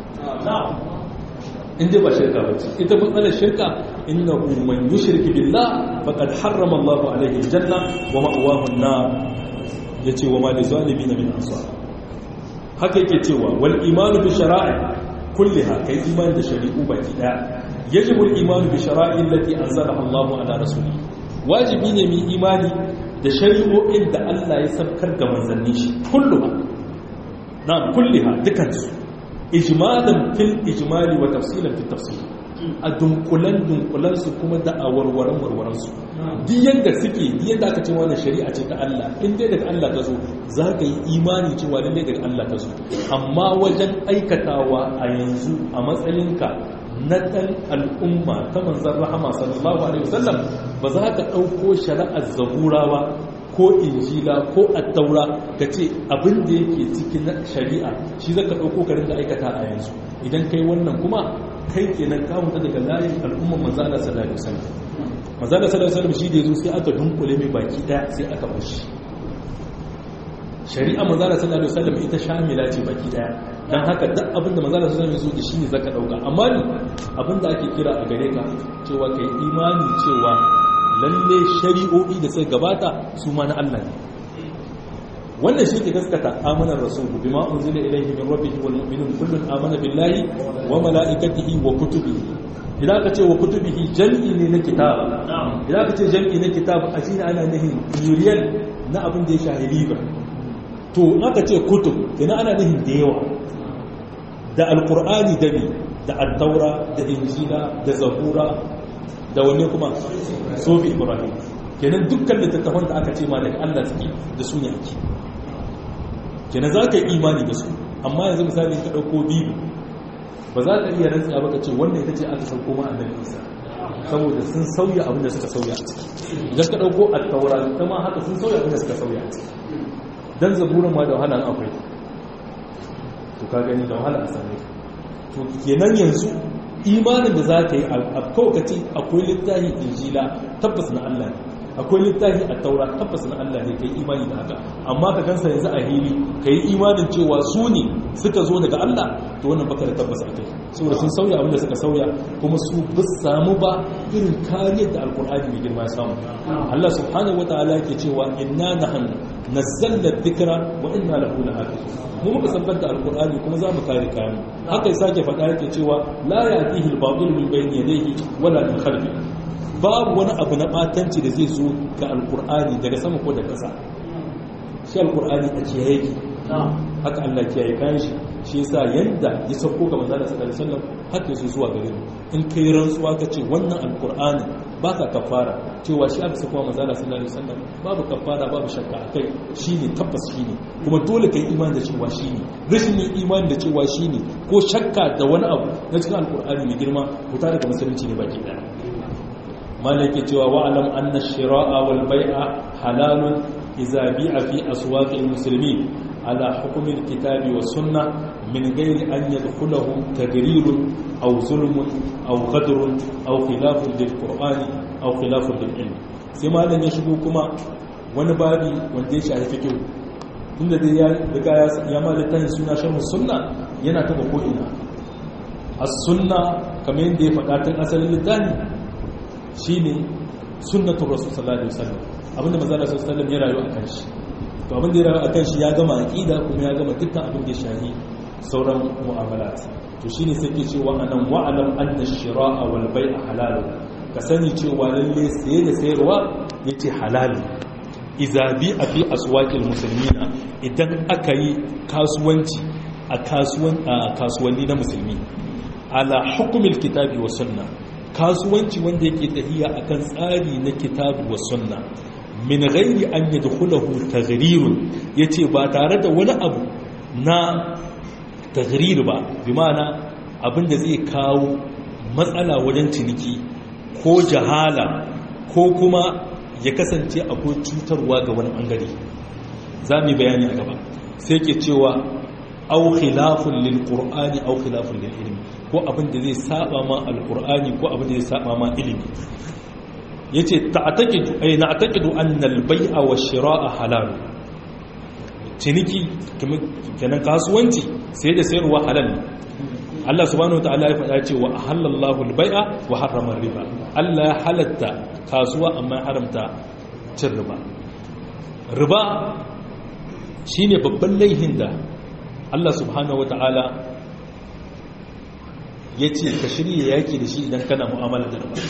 in dai ba shirka bace ita matsalar shirka innahu man yushrik billah faqad harrama Allahu alaihi aljanna wa ma'wahu an-nar yace wa ma lizalimin min ansar haka yake cewa wal imanu bi shara'i kulliha kai imani da shari'u baki daya yajibu al imanu bi shara'i allati anzalaha Allah ala rasuli wajibi ne mu imani da shari'o'in da Allah ya sabkar ga manzanni shi kulluha na kulliha dukansu ijmalan fil ijmali wa tafsilan fil tafsil a dunkulan dunkulan su kuma da a warwaran warwaran su duk yadda suke duk yadda aka ce wannan shari'a ce ta Allah in dai daga Allah ta zo za ka yi imani cewa lalle daga Allah ta zo amma wajen aikatawa a yanzu a matsayinka na ɗan al'umma ta manzan rahama sallallahu alaihi wasallam ba za ka ɗauko shari'ar zaburawa ko injila ko attaura ka ce abin da yake cikin shari'a shi za ka ɗauko ka rinka aikata a yanzu idan kai wannan kuma kai kenan ka huta daga layin al'umman manzala sallallahu alaihi wasallam manzala sallallahu alaihi wasallam shi da yazo sai aka dunkule mai baki daya sai aka bashi shari'a manzala sallallahu alaihi wasallam ita shamila ce baki daya dan haka duk abinda manzala sallallahu alaihi wasallam ya zo da shi zaka dauka amma ni abinda ake kira a gare ka cewa kai imani cewa lalle shari'o'i da sai gabata su ma na Allah ne wannan shi ke gaskata amanar rasulu bima unzila ilayhi min rabbihi wal mu'minun kullun amana billahi wa malaikatihi wa kutubihi idan ka ce wa kutubihi jam'i ne na kitab idan ka ce jam'i na kitab a shi ana nihin plurial na abin da ya shahi riba to in aka ce kutub ina ana nihin da yawa da alqur'ani da ne da at-taura da injila da zabura da wani kuma sofi ibrahim kenan dukkan littattafan da aka ce ma daga Allah suke da su ne ake kenan za ka yi imani da su amma yanzu misali ka ɗauko bibu ba za ka iya rantsa ba ka ce wannan ita ce aka sauko ma annabi isa saboda sun sauya abin da suka sauya a ciki idan ka ɗauko attaura ta ma haka sun sauya abin da suka sauya a ciki dan zaburan ma da wahala akwai to ka gani da wahala a same to kenan yanzu imanin da za ka yi alkaukaci akwai littafi injila tabbas na Allah ne akwai littafi a taura tabbas na Allah ne ka yi imani da haka amma ka gansa yanzu a hili ka yi imanin cewa su ne suka zo daga Allah to wannan baka da tabbas a kai saboda sun sauya abinda suka sauya kuma su ba samu ba irin kariyar da alkur'ani mai girma ya samu Allah subhanahu wataala yake cewa inna nahnu nazzalna dhikra wa inna lahu lahafizun mu muka sabbata da alkur'ani kuma za mu kare kayan haka ya sake faɗa yake cewa la ya'tihi al-batil min bayni yadayhi wala min khalfihi babu wani abu na batanci da zai zo ga alkur'ani daga sama ko daga ƙasa shi alkur'ani a ce yake haka Allah ke yi kayan shi shi yasa yanda ya sauko ga manzo sallallahu alaihi wasallam haka yaso zuwa gare mu in kai rantsuwa ka ce wannan alkur'ani baka kafara cewa shi aka sauko manzo sallallahu alaihi wasallam babu kafara babu shakka akai shine tabbas shine kuma dole kai imani da cewa shine rashin yin imani da cewa shine ko shakka da wani abu na cikin alkur'ani mai girma ko tare da musulunci ne baki daya malaki cewa wa'alam anna shira'a wal bai'a halalun idza bi'a fi aswaqil muslimin ala hukm al kitabi was sunnah min ghairi an yadkhulahu tagrir aw zulm aw ghadr aw khilaf lil qur'ani aw khilaf lil ilm sai malam ya shigo kuma wani babi wanda ya shafi fiqh tunda dai ya riga ya malatan suna sharh sunna yana taba ko ina as-sunna kamar yadda ya faɗa tun asalin littafi shi ne sunnatun rasu sallallahu alaihi wasallam abinda maza da sallallahu ya rayu a kan shi to abinda ya rayu a kan shi ya gama aqida kuma ya gama dukkan abin da ya shahi sauran mu'amalat to shine sai ke cewa anan wa'alam anna shira'a wal bai'a halal ka sani cewa lalle saye da sayarwa yace halal idza bi a fi aswaqil muslimina idan aka yi kasuwanci a kasuwan kasuwanni na musulmi ala hukumil kitabi wa sunna kasuwanci wanda yake tahiya akan tsari na kitabu wa sunna min ghairi an yadkhulahu taghrirun yace ba tare da wani abu na taghrir ba bi ma'ana abinda zai kawo matsala wajen ciniki ko jahala ko kuma ya kasance akwai cutarwa ga wani bangare za mu bayani a gaba sai ke cewa au khilafun lil qur'ani au khilafun lil ilmi ko abin da zai saba ma alqur'ani ko abin da zai saba ma ilimi yace ta'taqidu ay na'taqidu anna al bay'a wa shira'a halal ciniki kenan kasuwanci sai da sayarwa halal ne Allah subhanahu wataala ya faɗa cewa ahallallahu al bay'a wa harrama riba Allah ya halatta kasuwa amma ya haramta cin riba riba shine babban laihin da Allah subhanahu wa ta'ala ya ce ka shirya yaƙi da shi idan kana mu'amala da riba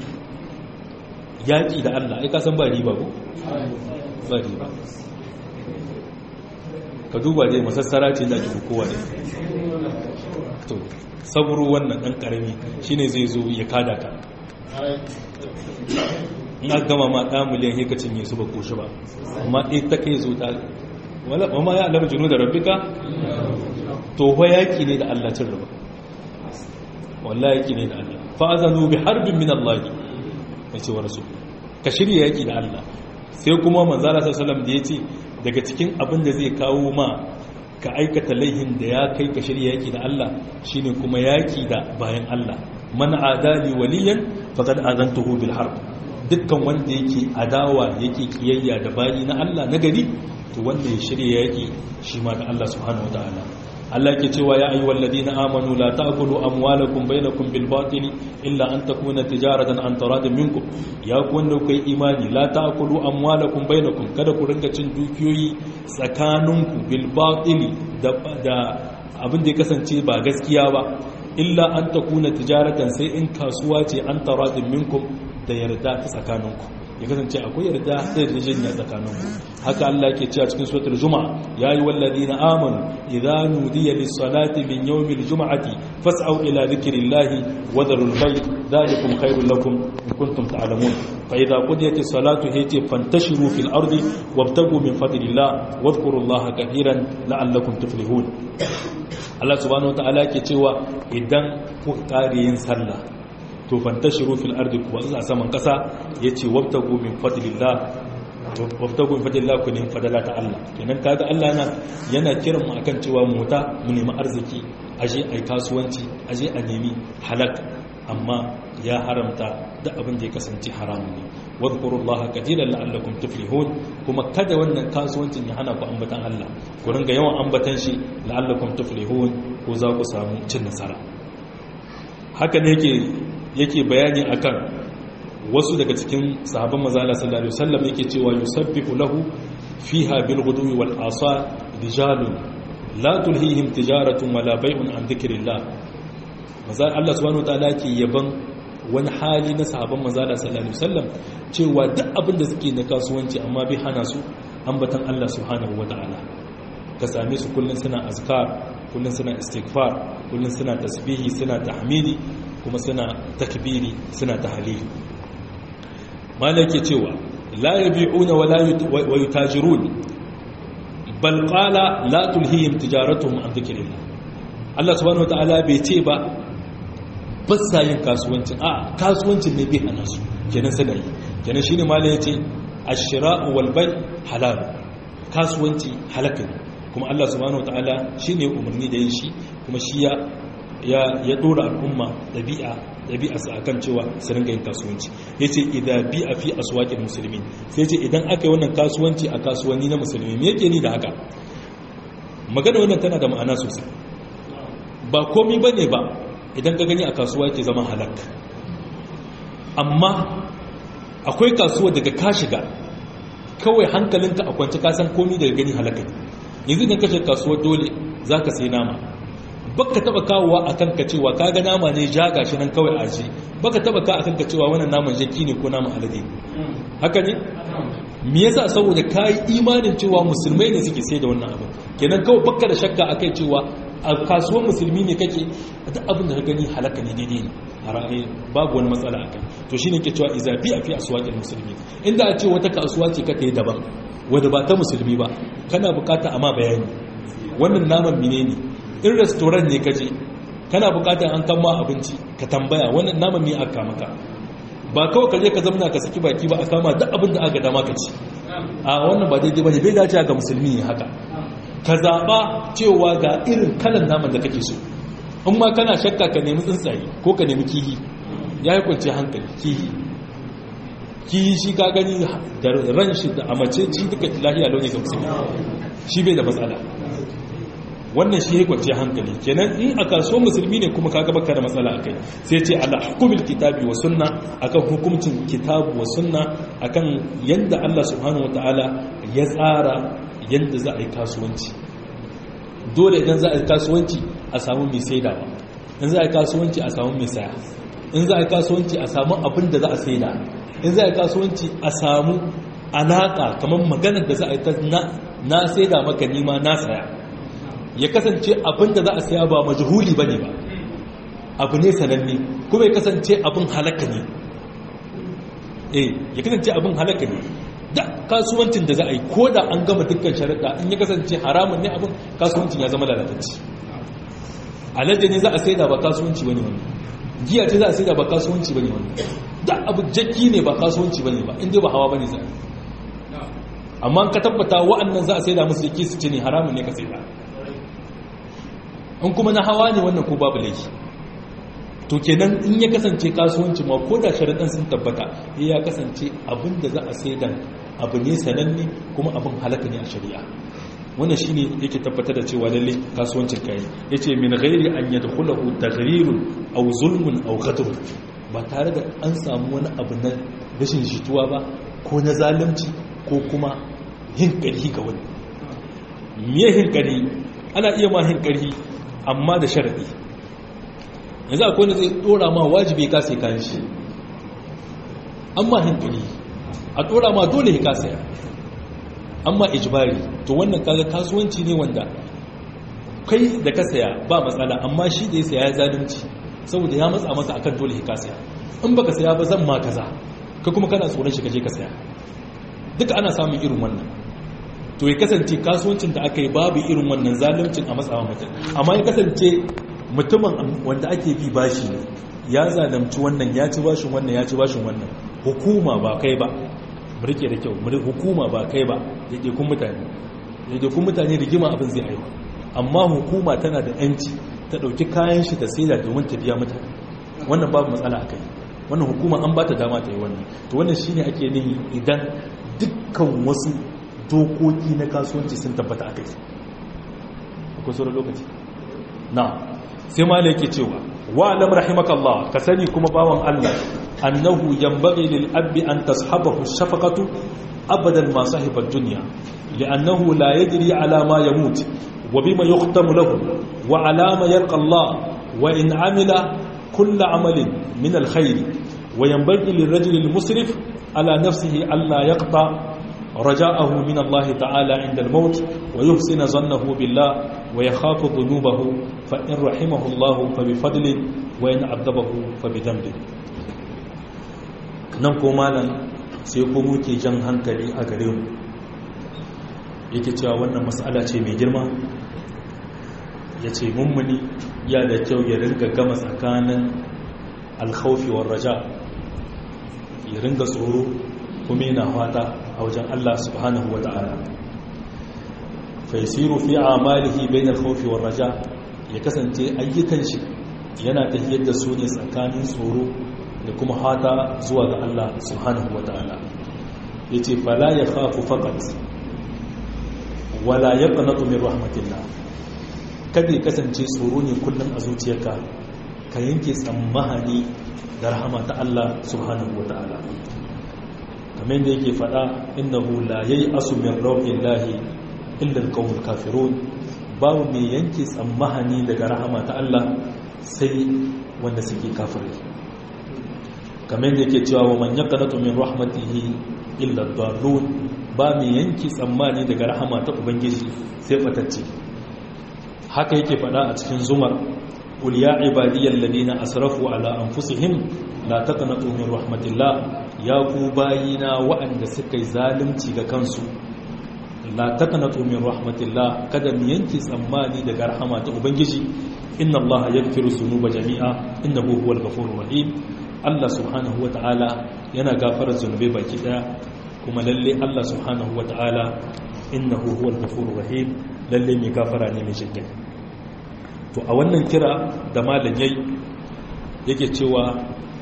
yaƙi da Allah ai kasan ba riba ko? ba riba ka duba dai masassara ce da ake kowa ne to saburo wannan ɗan ƙarami shi ne zai zo ya kada ka in aka gama ma ɗan miliyan heka cinye su ba koshi ba amma ɗaya ta kai zo ta wama ya alamar junu da rabbika to fa yaki ne da Allah cin riba wallahi yaki ne da Allah fa azanu bi harbin min Allah yace wa rasul ka shirya yaki da Allah sai kuma manzo Allah sallallahu alaihi wasallam da yace daga cikin abin da zai kawo ma ka aikata laihin da ya kai ka shirya yaki da Allah shine kuma yaki da bayan Allah man adali waliyan faqad azantuhu bil harb dukkan wanda yake adawa yake kiyayya da bayi na Allah na gari to wanda ya shirya yaki shi ma da Allah subhanahu wataala Allah yake cewa ya ayyuhal ladina amanu la ta'kulu amwalakum bainakum bil batili illa an takuna tijaratan an taradin minkum ya ku wanda kai imani la ta'kulu amwalakum bainakum kada ku rinka cin dukiyoyi tsakaninku bil batili da da abin da ya kasance ba gaskiya ba illa an takuna tijaratan sai in kasuwa ce an taradin minkum da yarda ta tsakaninku ya kasance akwai yarda da yarjejeniya tsakaninku haka Allah ke cewa cikin suratul juma'a yayi wallazina amanu idza nudiya lis-salati min yawmil jum'ati fas'au ila dhikrillahi wa dharul bay' dhalikum khairul lakum in kuntum ta'lamun fa idza qudiyatis salatu hiti fantashiru fil ardi wabtagu min fadlillah wadhkurullaha katiran la'allakum tuflihun Allah subhanahu wa ta'ala ke cewa idan ku kare yin sallah to fantashiru fil ardi kuwa a saman kasa yace wabtagu min fadlillah wabtagu min fadlillah ku nemi fadala ta Allah kenan kaga Allah yana yana kiran mu akan cewa mu ta mu nemi arziki aje ai kasuwanci aje a nemi halak amma ya haramta da abin da ya kasance haramun ne wadhkurullaha katiran la'allakum tuflihun kuma kada wannan kasuwancin ya hana ku ambatan Allah ku ringa yawan ambatan shi la'allakum tuflihun ko za ku samu cin nasara haka ne yake yake bayani akan wasu daga cikin sahabban mazala sallallahu alaihi wasallam yake cewa yusabbihu lahu fiha bil ghudwi wal asar rijalun la tulhihim tijaratun wala bay'un an dhikrillah mazal Allah subhanahu wataala yake yaban wani hali na sahabban mazala sallallahu alaihi wasallam cewa duk abin da suke na kasuwanci amma bai hana su ambatan Allah subhanahu wataala ka same su kullun suna azkar kullun suna istighfar kullun suna tasbihi suna tahmidi kuma suna takbiri suna tahlili malaki cewa la yabi'una wa yutajirun bal qala la tulhihim tijaratuhum an dhikrillah Allah subhanahu wataala bai ce ba ba sa yin kasuwancin a kasuwancin ne bai hana su kenan suna yi kenan shine malai yace ash-shira'u wal bay' halal kasuwanci halaka ne kuma Allah subhanahu wataala shine umarni da yin shi kuma shi ya ya dora al'umma ɗabi'a ɗabi'a su akan cewa su ringa yin kasuwanci ya ce idan bi a fi aswaƙin musulmi sai ce idan aka yi wannan kasuwanci a kasuwanni na musulmi me yake ni da haka magana wannan tana da ma'ana sosai ba komi ba ne ba idan ka gani a kasuwa ke zama halak amma akwai kasuwa daga ka shiga kawai hankalinka a kwanci kasan komi daga gani halaka yanzu idan ka shiga kasuwar dole za ka sai nama baka taba kawowa a kanka cewa kaga nama ne ja gashi nan kawai aji baka taba ka a kanka cewa wannan naman jaki ne ko naman alade haka ne me yasa saboda kai imanin cewa musulmai ne suke sai da wannan abin kenan kawai baka da shakka akai cewa a kasuwar musulmi ne kake duk abin da ka gani halaka ne daidai ne a ra'ayi babu wani matsala akai to shine ke cewa iza bi a fi aswaqil musulmi inda a ce wata kasuwa ce kake daban wanda ba ta musulmi ba kana bukata amma bayani wannan naman menene in restoran ne kaje kana bukatar an kama abinci ka tambaya wannan naman me aka maka ba kawai kaje ka zamna ka saki baki ba a kama duk abin da aka dama ka ci a wannan ba daidai bane bai dace ga musulmi ne haka ka zaba cewa ga irin kalan naman da kake so in ma kana shakka ka nemi tsuntsaye ko ka nemi kihi ya yi kwanci hankali kihi kihi shi ka gani da ran shi da amace ci duka lahiya launi ga musulmi shi bai da matsala wannan shi ya kwace hankali kenan in a kasuwar musulmi ne kuma kaga baka da matsala akai sai ce ala hukumil kitabi wa sunna akan hukuncin kitabu wa sunna akan yanda Allah subhanahu wataala ya tsara yanda za a yi kasuwanci dole idan za a yi kasuwanci a samu mai saidawa in za a yi kasuwanci a samu mai saya in za a yi kasuwanci a samu abin da za a saida in za a yi kasuwanci a samu alaka kamar maganar da za a yi ta na saida maka nima na saya ya kasance abin da za a saya ba majhuli ba ne ba abu ne sananne kuma ya kasance abin halaka ne eh ya kasance abin halaka ne da kasuwancin da za a yi ko da an gama dukkan sharaɗa in ya kasance haramun ne abin kasuwancin ya zama lalatacci alade ne za a saida ba kasuwanci bane wani giya ce za a saida ba kasuwanci bane wani da abu jakki ne ba kasuwanci bane ba inda ba hawa bane za amma ka tabbata wa'annan za a saida musu jakki su ce ne haramun ne ka saida in kuma na hawa ne wannan ko babu laifi to kenan in ya kasance kasuwanci ma ko da sharaɗin sun tabbata ya kasance abin da za a saidan abu ne sananne kuma abin halaka ne a shari'a wannan shine yake tabbatar da cewa lalle kasuwancin kai yace min ghairi an yadkhulahu taghyirun aw zulmun aw qatl ba tare da an samu wani abu na rashin jituwa ba ko na zalunci ko kuma yin ƙarhi ga wani miye hin ƙarhi ana iya ma hin ƙarhi amma da sharaɗi yanzu akwai wanda zai ɗora ma wajibi ka sai kayan shi amma hin ƙarhi a ɗora ma dole ka saya amma ijibari to wannan kaga kasuwanci ne wanda kai da ka saya ba matsala amma shi da ya saya ya zalunci saboda ya matsa maka akan dole ka saya in baka saya ba zan ma kaza ka kuma kana tsoron shi kaje ka saya duka ana samun irin wannan to ya kasance kasuwancin da aka yi babu irin wannan zaluncin a matsawa mutum amma ya kasance mutumin wanda ake bi bashi ne ya zalunci wannan ya ci bashin wannan ya ci bashin wannan hukuma ba kai ba mu rike da kyau hukuma ba kai ba kun mutane kun mutane rigima abin zai haifa amma hukuma tana da yanci ta ɗauki kayan shi ta saida domin ta biya mutane wannan babu matsala a kai wannan hukuma an ba ta dama ta yi wannan to wannan shine ake nihi idan dukkan wasu dokoki na kasuwanci sun tabbata a kai akwai sauran lokaci na sai ma yake cewa wa alam rahimakallah ka sani kuma bawan Allah annahu yanbaghi lil abbi an tashabahu shafaqatu abadan ma sahiba ad-dunya li'annahu la yadri ala ma yamut wa bima yuqtamu lahu wa ala ma yalqa Allah wa in amila kull amalin min al-khair wa yanbaghi lirajuli al-musrif ala nafsihi alla yaqta رجاءه من الله تعالى عند الموت ويحسن ظنه بالله ويخاف ذنوبه فإن رحمه الله فبفضل وإن عذبه فبذنب nan ko malam sai ko muke jan hankali a gare mu yake cewa wannan mas'ala ce mai girma ya ce mummuni ya da kyau ya ringa gama tsakanin alkhaufi war raja ya ringa tsoro kuma yana fata a wajen Allah subhanahu wa ta'ala faisiru fi amalihi bain al-khawfi war raja ya kasance ayyukan shi yana tafiyar da su ne tsakanin tsoro da kuma fata zuwa ga Allah subhanahu wa ta'ala yace fala yakhafu faqat wala yaqnatu min rahmatillah kada ya kasance tsoro ne kullum a zuciyarka ka yanke tsammani da rahama ta Allah subhanahu wa ta'ala kamar da yake fada innahu la yayi asu min rauhillahi illa alqawmul kafirun babu mai yanke tsammahani daga rahama ta Allah sai wanda suke kafirai kamar da yake cewa wa man yaqnatu min rahmatihi illa ad-dallun ba mai yanke tsammani daga rahama ta ubangiji sai fatacce haka yake fada a cikin zumar qul ya ibadiyal ladina asrafu ala anfusihim la taqnatu min rahmatillah ya ku bayina waɗanda suka yi zalunci ga kansu la taqnatu min rahmatillah kada mu yanke tsammani daga rahama ta ubangiji inna allaha yaghfiru dhunuba jami'a innahu huwal ghafurur rahim Allah subhanahu wata'ala yana gafarar zunubai baki daya kuma lalle Allah subhanahu wata'ala innahu huwal ghafurur rahim lalle mai gafara ne mai jinkai to a wannan kira da malam yayi yake cewa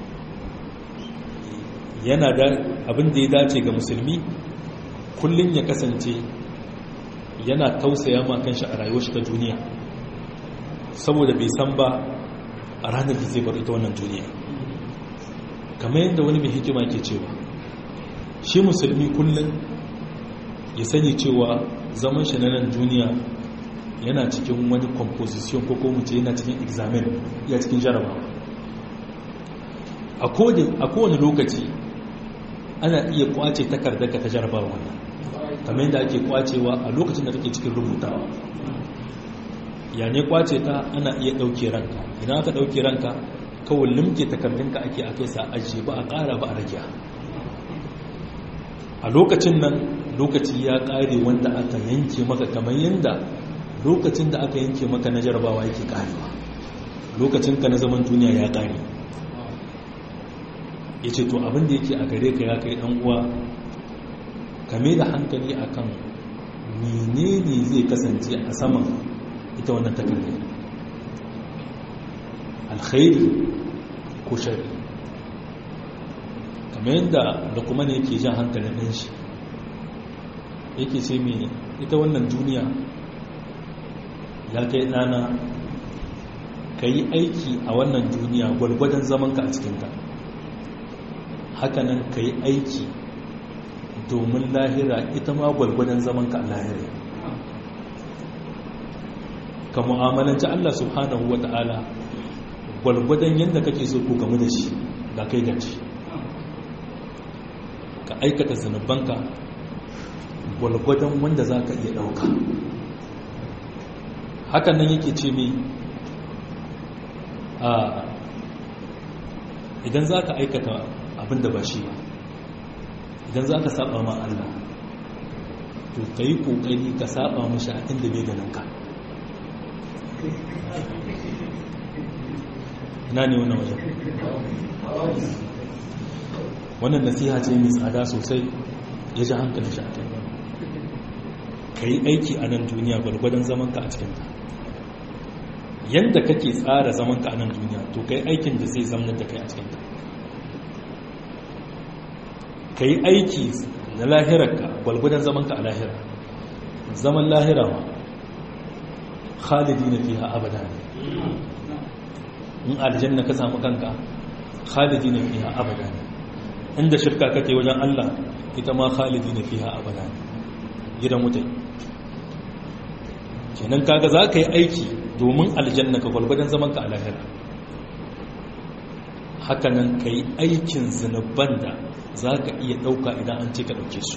yana da abin da ya dace ga musulmi kullum ya kasance yana tausaya ma kanshi a rayuwar shi ta duniya saboda bai san ba a ranar da zai bar ita wannan duniya kamar yadda wani mai hikima ke cewa shi musulmi kullum ya sani cewa zaman shi na nan duniya yana cikin wani composition ko kuma ce yana cikin examen ya cikin jarabawa a kowane lokaci ana iya kwace takardarka ta jarabawa wannan kamar yadda ake kwacewa a lokacin da take cikin rubutawa ya ne kwace ta ana iya ɗauke ranka idan aka ɗauke ranka kawai limke takardunka ake a kai sa ajiye ba a ƙara ba a rage a lokacin nan lokaci ya ƙare wanda aka yanke maka kamar yadda lokacin da aka yanke maka na jarabawa yake ƙarewa lokacinka na zaman duniya ya ƙare ya ce to abin da yake a gare ka ya kai ɗan uwa kame da hankali akan menene zai kasance a saman ita wannan takardar alkhairi ko shari kamar yadda da kuma ne yake jan hankalin ɗin shi yake ce mai ita wannan duniya ya kai ɗana ka yi aiki a wannan duniya gwargwadon zamanka a cikinta hakanan ka yi aiki domin lahira ita ma gwargwadon zamanka a lahira ka mu'amalanci Allah subhanahu wa ta'ala gwargwadon yadda kake so ku gamu da shi ga kai gaci ka aikata zunubanka gwargwadon wanda za ka iya ɗauka hakan nan yake ce mai a idan za ka aikata abin da ba shi ba idan za ka saba ma Allah to ka yi ƙoƙari ka saba mashi a inda bai ganin ka ina ne wannan wajen wannan nasiha ce mai tsada sosai ya ji hankali shi a kai ka yi aiki a nan duniya gwargwadon zamanka a cikinta yadda kake tsara zamanka a nan duniya to ka yi aikin da zai zamanar da kai a cikinta ka yi aiki na lahirarka gwargwadon zamanka a lahira zaman lahira ma khalidi na fiha abada ne in aljanna ka samu kanka khalidi na fiha abada ne inda shirka kake wajen Allah ita ma khalidi na fiha abada ne gidan wutai kenan kaga za ka yi aiki domin aljanna ka gwalgwadon zaman ka a lahira hakanan ka yi aikin zunuban da za ka iya ɗauka idan an ce ka ɗauke su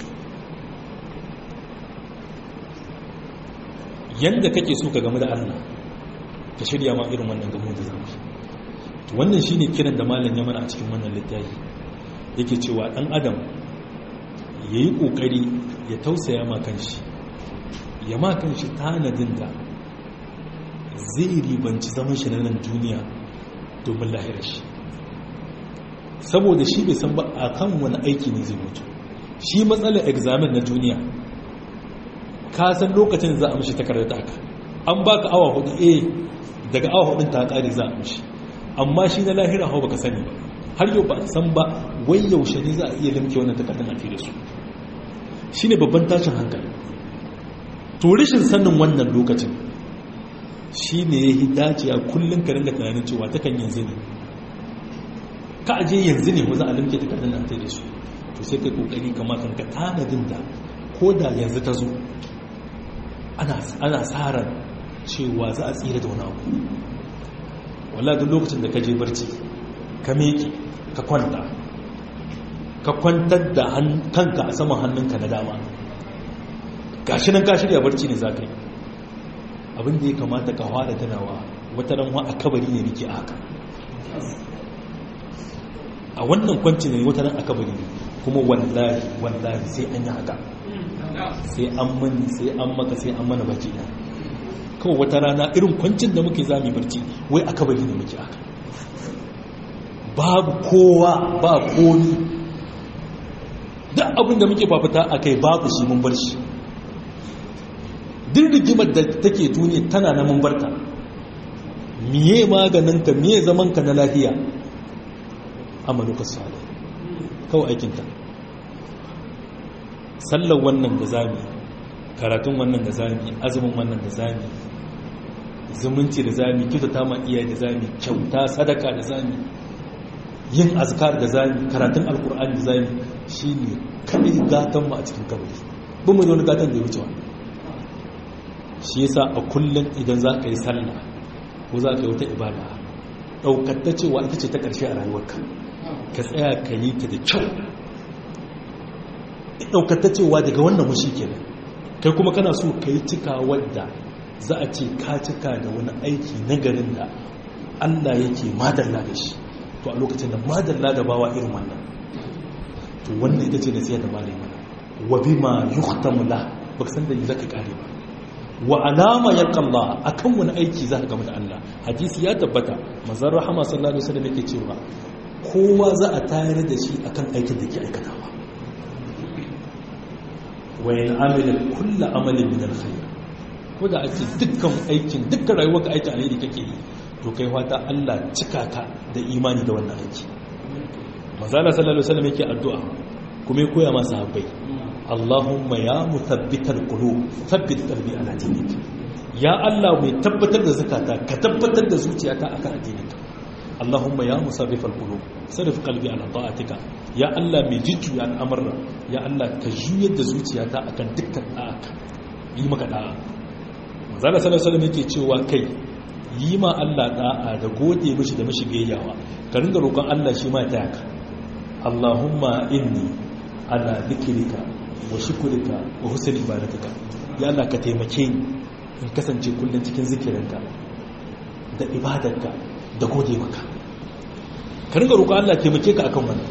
yadda kake so ka game da Allah ka shirya ma irin wannan gamo da zama wannan shi ne kiran da malam ya mana a cikin wannan littafi yake cewa ɗan adam ya yi ƙoƙari ya tausaya ma kanshi ya ma kanshi tanadin da zai ribanci zaman shi na nan duniya domin lahirar shi saboda shi bai san ba a kan wani aiki ne zai mutu shi matsalar examen na duniya ka san lokacin za a mishi takardar taka an baka awa hudu eh daga awa hudun ta kare za a mishi amma shi na lahira hau baka sani ba har yau ba san ba wai yaushe ne za a iya limke wannan takardar a da su shi ne babban tashin hankali to rashin sanin wannan lokacin shi ne ya yi dacewa kullum ka ringa tunanin cewa ta kan yanzu ne ka aje yanzu ne za a limke takardar a da su to sai kai kokari kama kan ka tanadin da ko da yanzu ta zo ana tsarar cewa za a tsira da wani abu wala duk lokacin da ka je barci ka meke ka kwanta ka kwantar da kanka a saman hannunka na dama gashi nan ka shirya barci ne za ka yi abin da ya kamata ka hada tunawa wata ranwa a kabari ne nake haka a wannan kwanci ne wata ran a kabari ne kuma wallahi wallahi sai an yi haka sai an mani sai an maka sai an mana baki da kawai wata rana irin kwancin da muke zami barci wai aka bari ne muke aka babu kowa ba komi duk abin da muke fafita a kai babu shi mun bar shi duk rigimar da take duniya tana na mun barta miye maganinka miye zamanka na lafiya amaluka salih kawai aikinta sallar wannan da zami karatun wannan da zami azumin wannan da zami zumunci da zami kyautata ma iyaye da zami kyauta sadaka da zami yin azkar da zami karatun alkur'ani da zami shine kadai gatan mu a cikin kabari ba mu da wani gatan da ya wuce wani shi yasa a kullum idan za ka yi sallah ko za ka yi wata ibada ɗaukar ta cewa ita ce ta ƙarshe a rayuwarka ka tsaya ka yi ta da kyau ɗaukata cewa daga wannan mushi kenan kai kuma kana so ka yi cika wadda za a ce ka cika da wani aiki na garin da allah yake madalla da shi to a lokacin da madalla da bawa irin wannan to wannan ita ce da siyar da malai mana wa bi ma yuhtamu la baka san da yi zaka kare ba wa alama yalqalla akan wani aiki za ka gama da Allah hadisi ya tabbata manzon rahama sallallahu alaihi wasallam yake cewa kowa za a tayar da shi akan aikin da ke aikatawa wayan amila kulla amalin min alkhair ko da ake dukkan aikin dukkan rayuwar ka aikin alheri kake yi to kai fata Allah cika ka da imani da wannan aiki manzala sallallahu alaihi wasallam yake addu'a kuma ya koya masa habbai Allahumma ya mutabbital qulub thabbit qalbi ala dinik ya Allah mai tabbatar da zakata ka tabbatar da zuciyata akan addininka Allahumma ya musarrifal qulub sarrif qalbi ala ta'atika ya Allah mai jujjuya al'amura ya Allah ka juyar da zuciyata akan dukkan da'aka yi maka da'a manzala sallallahu alaihi wasallam yake cewa kai yi ma Allah da'a da gode mishi da mishi gayyawa ka ringa roƙon Allah shi ma ta yaka Allahumma inni ala dhikrika wa shukrika wa husni ibadatika ya Allah ka taimake ni in kasance kullun cikin zikirinka da ibadarka da gode maka ka ringa roƙon Allah taimake ka akan wannan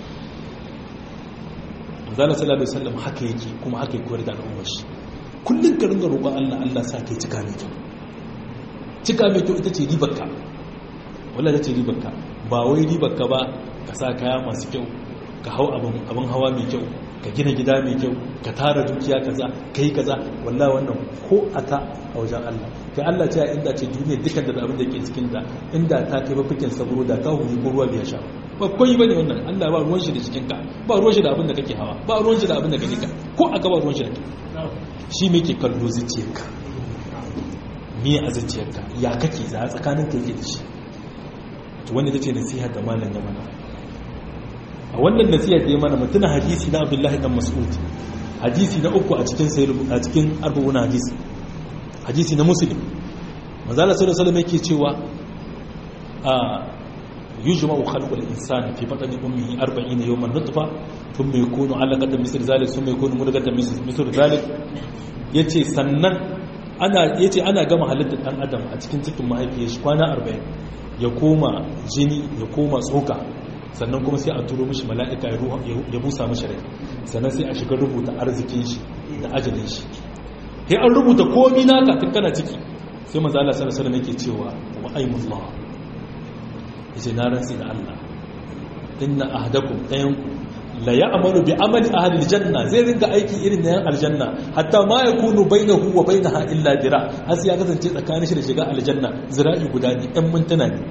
manzala sallallahu alaihi wasallam haka yake kuma haka yake koyar da al'ummar shi kullun ka ringa roƙon Allah Allah sa kai cika mai kyau cika mai kyau ita ce ribarka wallah ita ce ribarka ba wai ribarka ba ka sa kaya masu kyau ka hau abin hawa mai kyau ka gina gida mai kyau ka tara dukiya kaza ka yi kaza wallah wannan ko a ta a wajen Allah kai Allah ce inda ce duniya dukkan da abin da ke cikin da inda ta kai mafikin saburo da ka huri ko ruwa biya sha ba koyi bane wannan Allah ba ruwan shi da cikin ka ba ruwan shi da abin da kake hawa ba ruwan shi da abin da kake ka ko aka ba ruwan shi da kai shi me ke kallo zuciyarka me a zuciyarka ya kake za a tsakanin kai ke da shi to wanda tace nasiha da malam ya mana a wannan nasiha da ya mana mutuna hadisi na Abdullahi dan Mas'ud hadisi na uku a cikin sahih a cikin arba'un hadisi hadisi na Muslim manzo Allah sallallahu alaihi wasallam yake cewa a yujma'u khalqul insani fi batni ummihi 40 yawman nutfa thumma yakunu 'alaqatan misl zalik thumma yakunu mudghatan misl zalik yace sannan ana yace ana gama halittar dan adam a cikin cikin mahaifiyar shi kwana 40 ya koma jini ya koma tsoka sannan kuma sai a turo mishi mala'ika ya busa mishi rai sannan sai a shiga rubuta arzikin shi da ajalin shi sai an rubuta komi naka tun kana ciki sai manzo Allah sallallahu alaihi wasallam yake cewa wa aymullah yace na rantsi da Allah inna ahadakum dayanku la ya'malu bi amali ahli aljanna zai ringa aiki irin na yan aljanna hatta ma yakunu bainahu wa bainaha illa dira har sai ya kasance tsakanin shi da shiga aljanna zira'i guda ne ɗan mintuna ne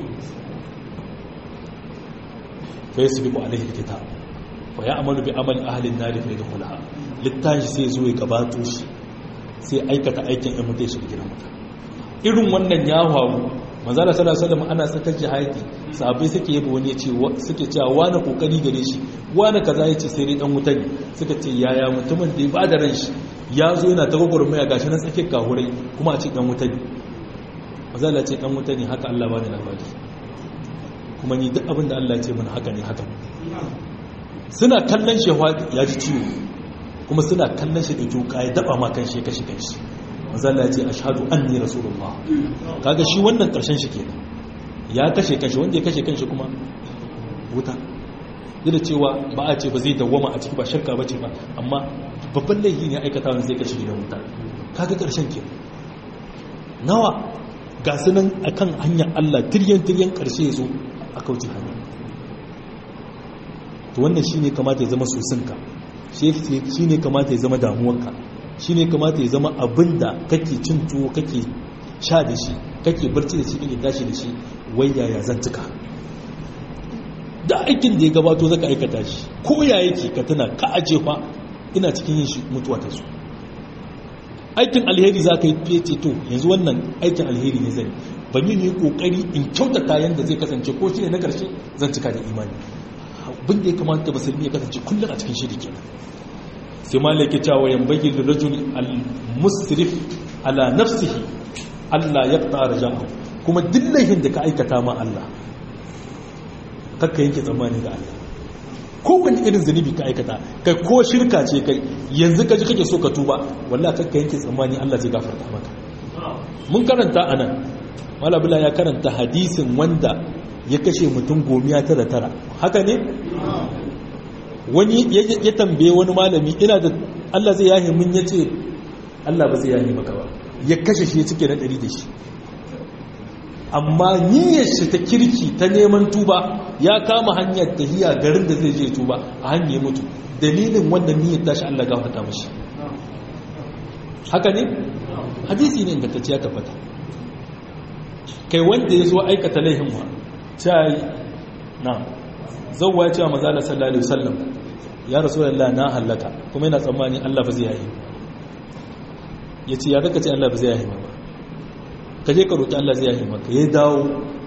fa yasbiqu alayhi alkitab fa ya'malu bi amali ahli an-nar fa yadkhulaha littashi sai zo ya gabato shi sai aikata aikin ɗan mutai shi gidan mutum irin wannan ya faru manzala sallallahu alaihi wasallam ana tsakar jihadi sahabbai suke yaba wani yace suke cewa wani kokari gare shi wani kaza yace sai dai dan wuta ne suka ce yaya mutumin da ya bada ran shi ya zo yana ta gwagwarmaya gashi na tsakiyar kahurai kuma a ce dan wuta ne manzala ce dan wuta ne haka Allah bani labari kuma ni duk abin da Allah ya ce mana haka ne haka suna kallon shi ya ji ciwo kuma suna kallon shi da juka ya daba ma kan shi kashi kanshi manzala ya ce ashhadu anni rasulullah kaga shi wannan karshen shi kenan ya kashe kanshi wanda ya kashe kanshi kuma wuta da cewa ba a ce ba zai dawwama a ciki ba shakka bace ba amma babban laifi ne aikata wanda zai kashe gidan wuta kaga karshen kenan nawa ga su nan akan hanyar Allah tiryan tiryan karshe ya zo a kauce hanya to wannan shine kamata ya zama sosinka shi ne kamata ya zama damuwarka shi ne kamata ya zama abin da kake cin tuwo kake sha da shi kake barci da shi kake tashi da shi wai yaya zan cika da aikin da ya gabato zaka aikata shi ko ya yake ka tana ka aje fa ina cikin yin shi mutuwa ta su aikin alheri za ka yi fiye to yanzu wannan aikin alheri ne zai ba ni ne kokari in kyautata yanda zai kasance ko shi ne na karshe zan cika da imani abin da ya kamata musulmi ya kasance kullum a cikin shiri kenan sai ma laike cewa yan bagi da rajul al-musrif ala nafsihi Allah ya tsara ja'a kuma duk laifin da ka aikata ma Allah kakka yanke tsammani ga Allah ko wani irin zunubi ka aikata kai ko shirka ce kai yanzu ka ji kake so ka tuba wallahi kakka yanke tsammani Allah zai gafarta maka mun karanta anan malabula ya karanta hadisin wanda ya kashe mutum gomiya tara tara haka ne wani ya tambaye wani malami ina da Allah zai yahe mun ya ce Allah ba zai yahe maka ba ya kashe shi ya cike na ɗari da shi amma niyyar shi ta kirki ta neman tuba ya kama hanyar tahiya garin da zai je tuba a hanyar ya mutu dalilin wannan niyyar tashi Allah gafarta mashi haka ne hadisi ne ingantacce ya tabbata kai wanda ya zo aikata laihin wa ta yi na zauwa ya ce wa mazala sallallahu alaihi wasallam ya rasulullah na halaka kuma yana tsammani Allah ba zai yayi yace ya kaka ce Allah ba zai yayi ba ka je ka roki Allah zai yayi maka ya dawo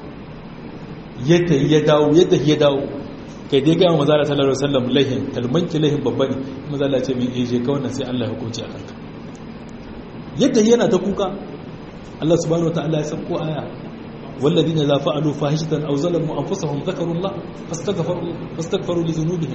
ya tayi ya dawo ya tayi ya dawo kai dai ga manzo Allah sallallahu alaihi wasallam lahin kalmanki lahin babba ne manzo Allah ya ce min eje ka wannan sai Allah ya hukunci a kanka yadda yana ta kuka Allah subhanahu wataala ya sauko aya والذين إذا فعلوا فاحشة أو ظلموا أنفسهم ذكروا الله فاستغفروا فاستغفروا لذنوبهم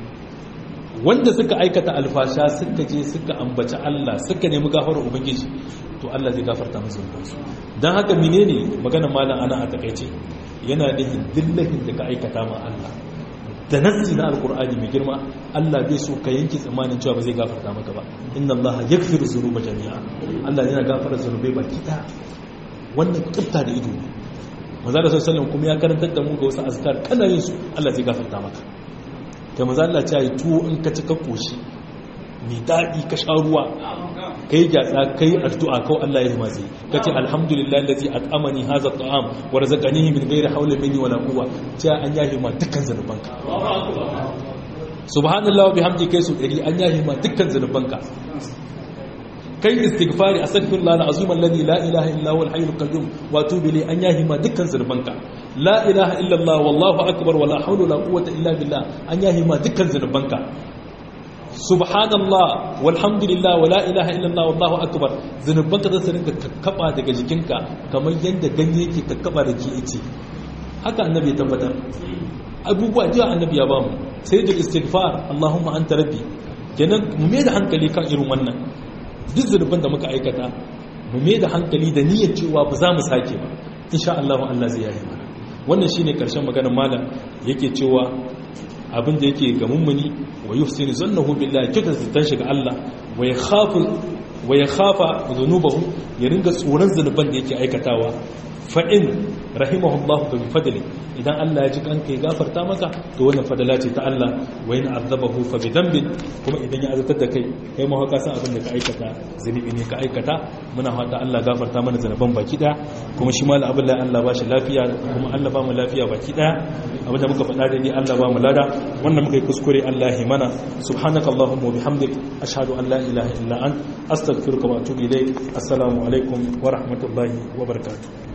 wanda suka aikata alfasha suka je suka ambaci Allah suka nemi gafarar ubangiji to Allah zai gafarta musu zunubansu dan haka menene magana malam ana a takaice yana nihin dillahin da ka aikata ma Allah da nassi na alkur'ani mai girma Allah bai so ka yanke tsammanin cewa ba zai gafarta maka ba inna Allah yaghfiru dhunuba jami'a Allah yana gafara zunubai baki ɗaya wannan kifta da ido ne maza da sallallahu kuma ya karantar da mu ga wasu azkar kana yin su Allah zai gafarta maka kai maza Allah ya yi tuwo in ka ci ka koshi mai daɗi ka sha ruwa kai gyatsa kai addu'a kawai Allah ya yi mazi ka ce alhamdulillah allazi at'amani hadha at'am wa razaqanihi min ghairi hawla minni wala quwwa ta an yahi ma dukkan zanubanka subhanallah wa bihamdi kai su dari an yahi ma dukkan zanubanka kai istighfari astaghfirullah alazim alladhi la ilaha illa huwa alhayyul qayyum wa atubu ilayhi an yahi ma dukkan zanubanka la ilaha illa allah wallahu akbar wala hawla wala quwwata illa billah an yahi ma dukkan zanubanka subhanallah walhamdulillah wala ilaha illallah wallahu akbar zanubanka za su rinka kakkaba daga jikinka kamar yadda ganye yake kakkaba da ke ice haka annabi ya tabbatar abubuwa jiya annabi ya bamu sai da istighfar allahumma anta rabbi kenan mu mai da hankali kan irin wannan duk zanuban da muka aikata mu mai da hankali da niyyar cewa ba za mu sake ba insha Allah Allah zai yayi mana wannan shine karshen maganar malam yake cewa abin da yake ga mummuni wa yufsinu zannahu billahi kika zitan shiga Allah wa yakhafu wa yakhafa dhunubahu ya ringa tsoron zanuban da yake aikatawa fa in rahimahullahu bi fadli idan Allah ya ji kanka ya gafarta maka to wannan fadala ce ta Allah wa in azabahu fa bi dhanbin kuma idan ya azatar da kai kai ma ka san abin da ka aikata zunubi ne ka aikata muna fata Allah gafarta mana zanuban baki daya kuma shi mal abin da Allah ba shi lafiya kuma Allah ba mu lafiya baki daya abinda muka faɗa da ni Allah ba mu lada wannan muka yi kuskure Allah ya mana subhanakallahumma wa bihamdik ashhadu an la ilaha illa ant astaghfiruka wa atubu ilayk assalamu alaikum wa rahmatullahi wa barakatuh